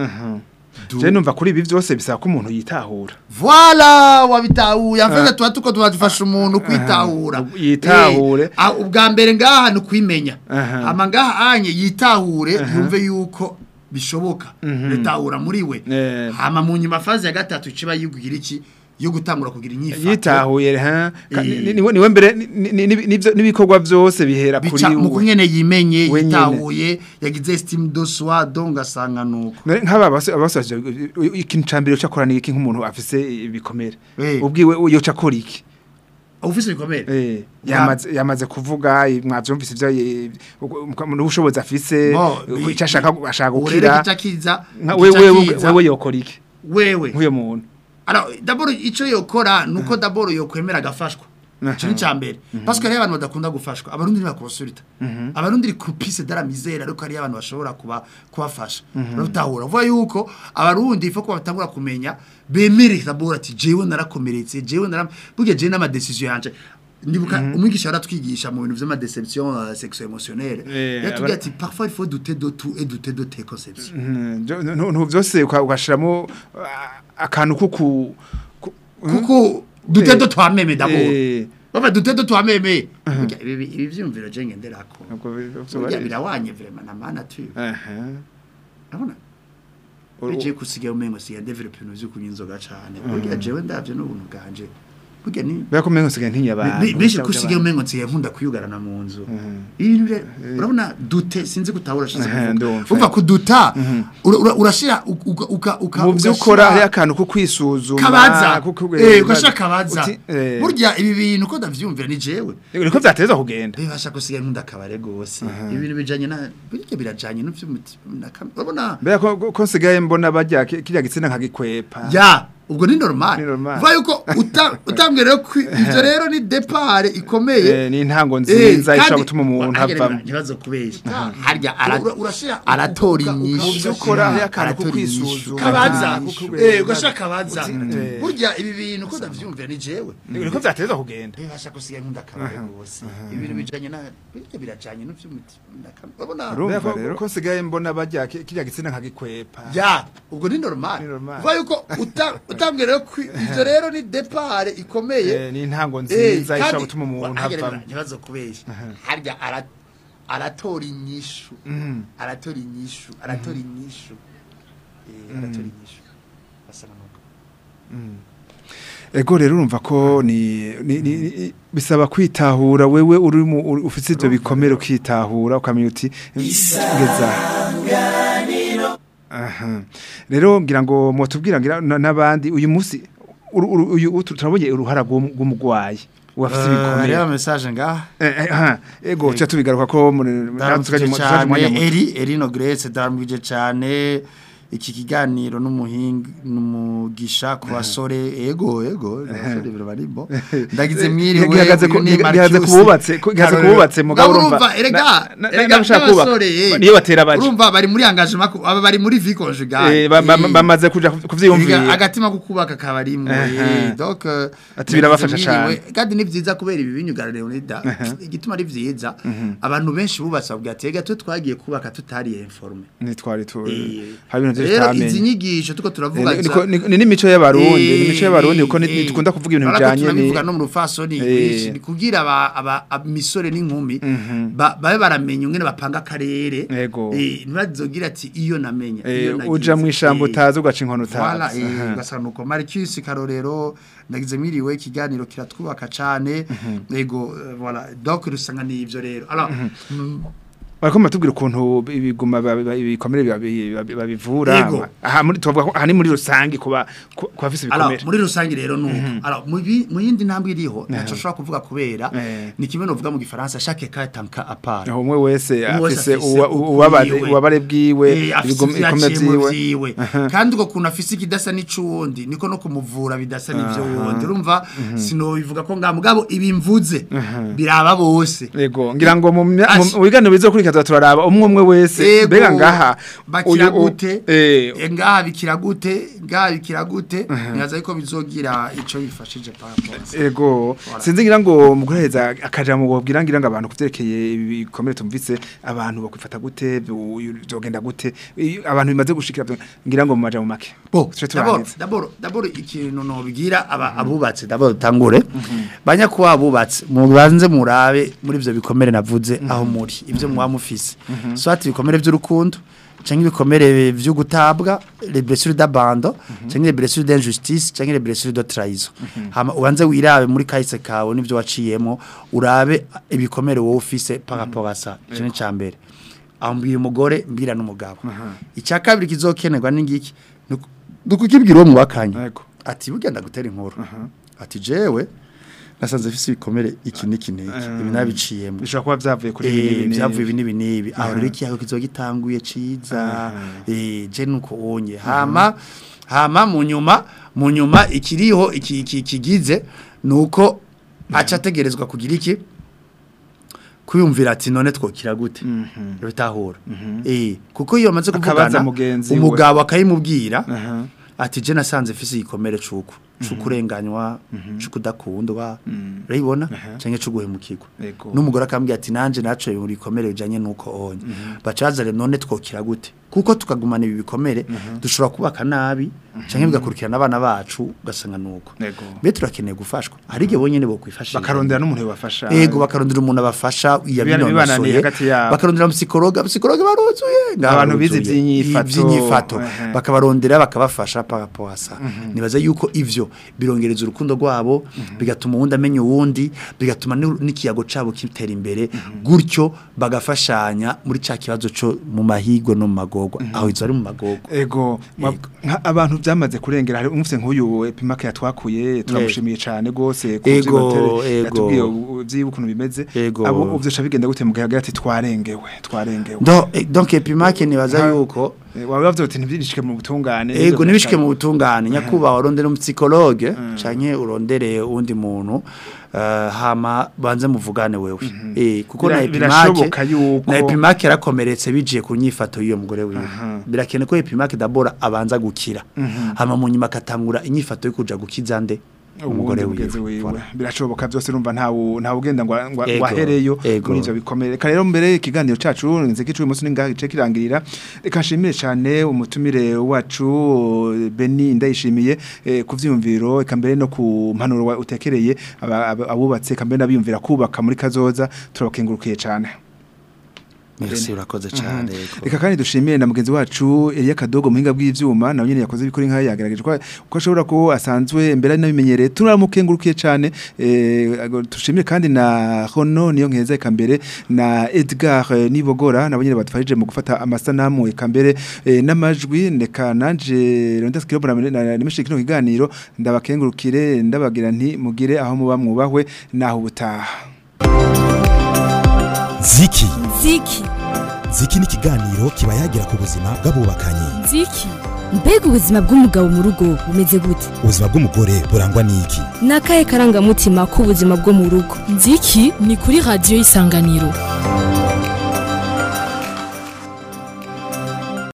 Speaker 5: Du-
Speaker 4: je numva kuri ibi byose bisaba ko umuntu yitahura
Speaker 5: Voilà wabitahuye afeze tuba tuko tubafasha umuntu kwitahura
Speaker 4: Yitahure.
Speaker 5: Eh, ah, ubwa mbere ngaha ni kwimenya
Speaker 4: Aha.
Speaker 5: ama ngaha anye yitahure yumve yuko bishoboka bitahura muri we
Speaker 4: Eh.
Speaker 5: hama mu nyuma faze ya gatatu ciba yugira iki yo gutangura kugira inyifato
Speaker 4: yitahuye ha Ka-
Speaker 5: Eh.
Speaker 4: ni- niwe niwe mbere ni- ni- ni- nivyo- n'ibikorwa byose bihera kuri
Speaker 5: bica mu
Speaker 4: we
Speaker 5: kunyene yimenye
Speaker 4: We nyene.
Speaker 5: yitahuye yagize estime de soi donc asanga nuko
Speaker 4: None nk'aba base abasaje ikintu cambere cyo akora ni iki nk'umuntu afise ibikomere
Speaker 5: Eh.
Speaker 4: ubwiwe yo cakora iki
Speaker 5: ufise bikomere
Speaker 4: Eh, yamaze yamaze kuvuga mwavyumvise ivyo n'ubushobozi afise
Speaker 5: Bo,
Speaker 4: uko icyo ashaka ashaka
Speaker 5: ubu rero
Speaker 4: gukira
Speaker 5: gica kiza
Speaker 4: nka
Speaker 5: gica
Speaker 4: wewe
Speaker 5: kiza,
Speaker 4: wewe yokora iki
Speaker 5: wewe
Speaker 4: nk'uyo muntu
Speaker 5: Alors d'abord ico yokora nuko d'abord yokwemera agafashwa ico ni cambere parce que hari abantu badakunda gufashwa abarundi ntibakonsulta abarundi croupice de la misère ariko hari abantu bashobora kuba kubafasha urabutahura vuga yuko abarundi ifo ko batangura kumenya bemere d'abord ati jewe narakomeretse jewe nara burya jewe n'ama decision yanje ndibuka umwigisha yaratwigisha mu bintu vy'amadeception uh, sexo émotionnelle
Speaker 4: Eh,
Speaker 5: yatubwiye
Speaker 4: abara-
Speaker 5: ati parfois il faut douter de tout et douter de tes conceptions
Speaker 4: ntu byose uka- ugashiramo ah, akantu kuku ku-
Speaker 5: kuko dute
Speaker 4: Eh.
Speaker 5: do twameme d'abord
Speaker 4: Eh,
Speaker 5: baba dute do twameme Burya ibi ibi vyumviro je ngenderako
Speaker 4: nubwo bi- vyo
Speaker 5: burya
Speaker 4: bari-
Speaker 5: birawanye vraiment na mana tu
Speaker 4: Aha.
Speaker 5: urabona
Speaker 4: U-
Speaker 5: je kusigaye umengo sigaye develop ibintu vyo kunywa inzoga cane burya jewe ndavyo n'ubuntu bwanje burya ni
Speaker 4: Bera ko mengo sigaye ntinya abantu.
Speaker 5: Be- benshi
Speaker 4: Usabye
Speaker 5: kusigaye
Speaker 4: abantu.
Speaker 5: umengo nsigaye nkunda kuyugarana mu nzu ibintu bire- urabona dute sinzi gutahura shize
Speaker 4: Aha,
Speaker 5: kuvuga
Speaker 4: ndumva.
Speaker 5: umva kuduta ura- ura- urashira uka uka uka
Speaker 4: mu byo
Speaker 5: ugashira-
Speaker 4: ukora hari akantu ko kwisuzuma
Speaker 5: kabaza
Speaker 4: kuko-
Speaker 5: eh ugashaka kabaza
Speaker 4: uti- eh,
Speaker 5: burya ibi bintu ko ndavyumvira ni jewe
Speaker 4: niko byateza kugenda
Speaker 5: bibasha gusigaye nkunda akabare gose ibintu bijanye na burya birajanye n'vy'umutima urabona
Speaker 4: mbere ko ko nsigaye mbona bajya ki- kirya gitsina nkagikwepa
Speaker 5: ya ubwo ni normal
Speaker 4: Ni normal.
Speaker 5: vuga yuko uta- utambwiye rero ko ivyo rero ni depart ikomeye
Speaker 4: Eh, ni intango
Speaker 5: Eh,
Speaker 4: nziza ishobora
Speaker 5: kandi-
Speaker 4: gutuma umuntu
Speaker 5: Wa- hagera
Speaker 4: avamo
Speaker 5: ntibazo kubesha harya ara- aratora inyishu
Speaker 4: Mu byo ukora hari akantu ko
Speaker 5: Aratora inyishu.
Speaker 4: kwisuzuma.
Speaker 5: kabaza
Speaker 4: Kuko-
Speaker 5: eh ugashaka kabaza
Speaker 4: eh.
Speaker 5: burya ibi bintu ko ndavyumvira ni jewe
Speaker 4: niko byateza kugenda
Speaker 5: bibasha gusigaye nkunda akabare gose ibintu bijanye na burya birajanye n'vy'umutima urabona
Speaker 4: Mbere ko- ko nsigaye mbona bajya ki- kirya gitsina nkagikwepa
Speaker 5: ya ubwo ni normal
Speaker 4: Ni normal.
Speaker 5: vuga yuko uta- utambwiye rero ko ivyo rero ni depart ikomeye
Speaker 4: Eh, ni intango
Speaker 5: Eh,
Speaker 4: nziza
Speaker 5: kandi-
Speaker 4: ishobora gutuma umuntu
Speaker 5: wa- hagera
Speaker 4: avamo
Speaker 5: ntibazo kubesha harya ara- aratora inyishu aratora inyishu aratora inyishu Eh, aratora inyishu basa n'amaguru
Speaker 4: ego rero urumva ko ni ni- ni- ni- bisaba kwitahura wewe uri mu uri- ufite ibyo bikomere ukitahura ukamenya uti ngeza aha rero ngira ngo mutubwira ngira na- n'abandi uyu munsi uru- uru- uyu utu- turabonye uruhara rw'um- rw'umugwayi wafite ibikomere
Speaker 5: reba message ngaha
Speaker 4: Eh, eh, aha, ego cyo tubigaruka ko muri
Speaker 5: ndaramukije
Speaker 4: natwe
Speaker 5: cyane
Speaker 4: umwanya muto.
Speaker 5: eri eri no grace ndaramukije cyane iki kiganiro n'umuhinga umugisha ku basore ego ego abasore barabarimo ndagize mwiriwe
Speaker 4: gihagaze ku
Speaker 5: uyu ni
Speaker 4: gihagaze ku
Speaker 5: Marcus.
Speaker 4: bubatse ku- gihagaze ku
Speaker 5: Karorero.
Speaker 4: bubatse mugabo
Speaker 5: Mugabo
Speaker 4: urumva
Speaker 5: urumva erega
Speaker 4: na- na-
Speaker 5: erega
Speaker 4: n'abashaka kubaka
Speaker 5: n'abasore, eh.
Speaker 4: niyo batera baje
Speaker 5: urumva bari muri engagement ku- aba bari muri vie conjugale
Speaker 4: Eh, ba- ba-
Speaker 5: Eh.
Speaker 4: bamaze kuja
Speaker 5: Erega
Speaker 4: kuvyiyumvira
Speaker 5: agatima ko kubaka kabarimwe
Speaker 4: Aha.
Speaker 5: donc euh,
Speaker 4: Ati birabafasha
Speaker 5: ndagize mwiriwe.
Speaker 4: cane.
Speaker 5: kandi ni vyiza kubera ibi binyugara Leonida igituma ari vyiza abantu benshi bubatse babwira ati ega twe twagiye kubaka tutari informe
Speaker 4: nitwari tu
Speaker 5: Eh,
Speaker 4: hari ibintu vyinshi
Speaker 5: rero izi
Speaker 4: tutamenye
Speaker 5: nyigisho tuko turavuga
Speaker 4: Eh, niko- ni ni n'imico y'abarundi ni imico y'abarundi kuko
Speaker 5: Eh,
Speaker 4: ni- dukunda kuvuga ibintu
Speaker 5: urabona ko
Speaker 4: bijanye ni
Speaker 5: tunabivuga no mu rufasoni
Speaker 4: Eh.
Speaker 5: kwinshi, ni kugira aba aba imisore n'inkumi ba- babe baramenya ingene bapanga akarere
Speaker 4: Ego.
Speaker 5: eh ntibazogira ati iyo namenye
Speaker 4: Eh,
Speaker 5: iyo nagize.
Speaker 4: uja mw'ishamba
Speaker 5: Eh,
Speaker 4: utazi ugaca inkono
Speaker 5: Voilà,
Speaker 4: utazi
Speaker 5: eh,
Speaker 4: Aha.
Speaker 5: ugasanga nuko Marcus Karorero ndagize mwiriwe ikiganiro kiratwubaka cane yego eh, voilà donc rusanga ni ivyo rero alors mm,
Speaker 4: bariko batubwira ukuntu ibiguma ba- ba- ibikomere babi- babi- babivura
Speaker 5: Yego.
Speaker 4: aha muri tuvuga ko aha ni muri rusangi kuba ku ku bafise
Speaker 5: Alors,
Speaker 4: ibikomere
Speaker 5: muri rusange rero nuko alors mu bi- mu yindi ntambwe iriho naco ushobora kuvuga kubera
Speaker 4: Eh.
Speaker 5: ni kimwe novuga mu gifaransa chaque cas est un cas à part
Speaker 4: aho umwe wese
Speaker 5: Umwe wese
Speaker 4: afise
Speaker 5: afise
Speaker 4: uwa-
Speaker 5: ukwiwe.
Speaker 4: ubabare ubabare bwiwe
Speaker 5: Eh, afise
Speaker 4: ibigome-
Speaker 5: ivyo
Speaker 4: ibikomere
Speaker 5: yaciyemwo
Speaker 4: vyiwe
Speaker 5: vyiwe kandi uko kuntu afise ikidasa n'ic'uwundi niko no kumuvura bidasa n'ivyo wundi urumva sinobivuga ko nga mugabo ibimvuze biraba bose
Speaker 4: Ego ngira ngo mu mya-
Speaker 5: Ashi.
Speaker 4: mu biganiro bizokurikira turaraba umwe umwe wese
Speaker 5: Ego,
Speaker 4: mbega ngaha
Speaker 5: bakira
Speaker 4: uyu- u-
Speaker 5: gute
Speaker 4: eh
Speaker 5: eh, ngaha bikira gute ngaha bikira gute nyaza yuko bizogira ico bifashije par rapport à ça.
Speaker 4: Ego sinzi ngira ngo muguraheza akaja mu bobwira ngira ngo abantu kuvyerekeye ibikomere tumvise abantu bakwifata gute byogenda gute iyo abantu bimaze gushikira vyo- ngira ngo mu maja mu make
Speaker 5: Bo,
Speaker 4: Tuce
Speaker 5: d'abord,
Speaker 4: turangiza.
Speaker 5: d'abord, d'abord ikintu nobwira aba abubatse d'abord tangure banya kuba abubatse mubanze murabe muri ivyo bikomere navuze aho muri ivyo mwa mufise soit ibikomere vy'urukundo canke ibikomere vyo gutabwa les blessures d'abandon canke les blessures d'injustice canke les blessures de trahison hama ubanze wirabe muri kahise kawe nivyo waciyemo urabe ibikomere wowe ufise par rapport à ça ico ni cambere aho mbwira umugore mbwira n'umugabo icya kabiri kizokenerwa n'ingiki dukukibwira uwo mwakanya
Speaker 4: Ego.
Speaker 5: ati bugenda gutera inkuru ati jewe nasanze mfise ibikomere iki n'iki n'iki ibi nabiciyemo
Speaker 4: bishobora kuba vyavuye kuri ibi
Speaker 5: Eh,
Speaker 4: n'ibi
Speaker 5: byavuye
Speaker 4: n'ibi.
Speaker 5: ibi n'ibi n'ibi aho rero ikiyago kizogitanguye ciza eh je nuko onye hama hama mu nyuma mu nyuma ikiriho iki iki- kigize nuko aca ategerezwa kugira iki kwiyumvira ati none twokira gute bitahura eh kuko iyo amaze
Speaker 4: Akabaza
Speaker 5: kuvugana
Speaker 4: mugenzi we.
Speaker 5: umugabo akayimubwira
Speaker 4: Aha.
Speaker 5: ati je nasanze mfise igikomere cuko cukurenganywa cukudakundwa urayibona canke cuguhemukirwa
Speaker 4: Ego.
Speaker 5: n'umugore akambwira ati nanje naco muri bikomere bijanye nuko onye bacazare none twokira gute kuko tukagumana ibi bikomere dushobora kubaka nabi canke bigakurikirana abana bacu ugasanga nuko
Speaker 4: Ego.
Speaker 5: mbe turakeneye gufashwa hari igihe bonyene bokwifashisha
Speaker 4: bakarondera n'umuntu yobafasha
Speaker 5: Ego bakarondera umuntu abafasha
Speaker 4: Bibana- bibananiye
Speaker 5: yabinonosoye
Speaker 4: hagati yabo.
Speaker 5: bakarondera psikologa psikologa baruzuye ngaha
Speaker 4: Abantu bize
Speaker 5: baruzuye.
Speaker 4: ivy'inyifato.
Speaker 5: ivy'inyifato
Speaker 4: Ehe.
Speaker 5: bakabarondera bakabafasha par rapport à ça nibaza yuko ivyo birongereza urukundo rwabo bigatuma uwundi amenya uwundi bigatuma n'u- n'ikiyago cabo kitera imbere gutyo bagafashanya muri ca kibazo co mu mahigwe no mu magorwa aho izo ari mu magorwa
Speaker 4: Ego, ma- nka- abantu byamaze kurengera hari umufite nk'uyu epimake yatwakuye turamushimiye cyane gose ku
Speaker 5: Ego,
Speaker 4: vy'inotere,
Speaker 5: ego.
Speaker 4: yatubwiye u- vyiwe ukuntu bimeze
Speaker 5: Ego.
Speaker 4: abo uvyosha bigenda gute mugahaga ati twarengewe twarengewe
Speaker 5: Do- eh, donc epimake nibaza
Speaker 4: Nka-
Speaker 5: yuko
Speaker 4: Eh, waba bavuze uti ntibyishike mu butungane
Speaker 5: Ego nibishike mu butungane nyakuba urondere umupsikologe canke urondere undi muntu eh, hama banze muvugane wewe eh kuko
Speaker 4: Bira-
Speaker 5: na
Speaker 4: birashoboka
Speaker 5: epimake
Speaker 4: yuko-
Speaker 5: na epimake yarakomeretse bijiye ku nyifato y'iyo mugore wiwe birakene ko epimake dabora abanza gukira hama mu nyuma akatangura inyifato yo kuja gukiza nde umugore
Speaker 4: mugenzi
Speaker 5: wiwe
Speaker 4: wiwe
Speaker 5: Voilà.
Speaker 4: birashoboka byose urumva ntawu ntawu ugenda ngo ngo
Speaker 5: Ego,
Speaker 4: ahereyo
Speaker 5: ego.
Speaker 4: muri ivyo bikomere reka rero mbere ikiganiro cacu nze kicu uyu munsi ningahe gice kirangirira reka nshimire cyane umutumire wacu Beni ndayishimiye eh, ku vyumviro eka mbere no ku mpanuro wa- utekereye aba- aba- abubatse eka mbere nabiyumvira kubaka muri kazoza turabakengurukiye cyane
Speaker 5: merci urakoze cyane yego.
Speaker 4: Reka kandi dushimire na mugenzi wacu Elia Kadogo muhinga bw'ivyuma nawe nyene yakoze bikora inka yagerageje ko ko ashobora ko asanzwe mbere ari nabimenyereye turamukengurukiye cyane eh ago- dushimire kandi na Hono niyo nkeza eka mbere na Edgar eh, Nibogora nabo nyene badufashije mu gufata amasanamu eka mbere eh, n'amajwi ndeka nanje Ronda Skiro na nimeshe kino kiganiro ndabakengurukire ndabagira nti mugire aho muba mwubahwe naho ubutaha
Speaker 2: ziki
Speaker 1: ziki
Speaker 2: ziki ni ikiganiro kiba yagira ku buzima bw'abubakanye
Speaker 3: Ziki.
Speaker 1: mbega ubuzima bw'umugabo mu rugo bumeze gute
Speaker 2: ubuzima bw'umugore burangwa n'iki
Speaker 1: ni akahe karangamutima k'ubuzima bwo mu rugo
Speaker 3: nziki ni kuri radiyo y'isanganiro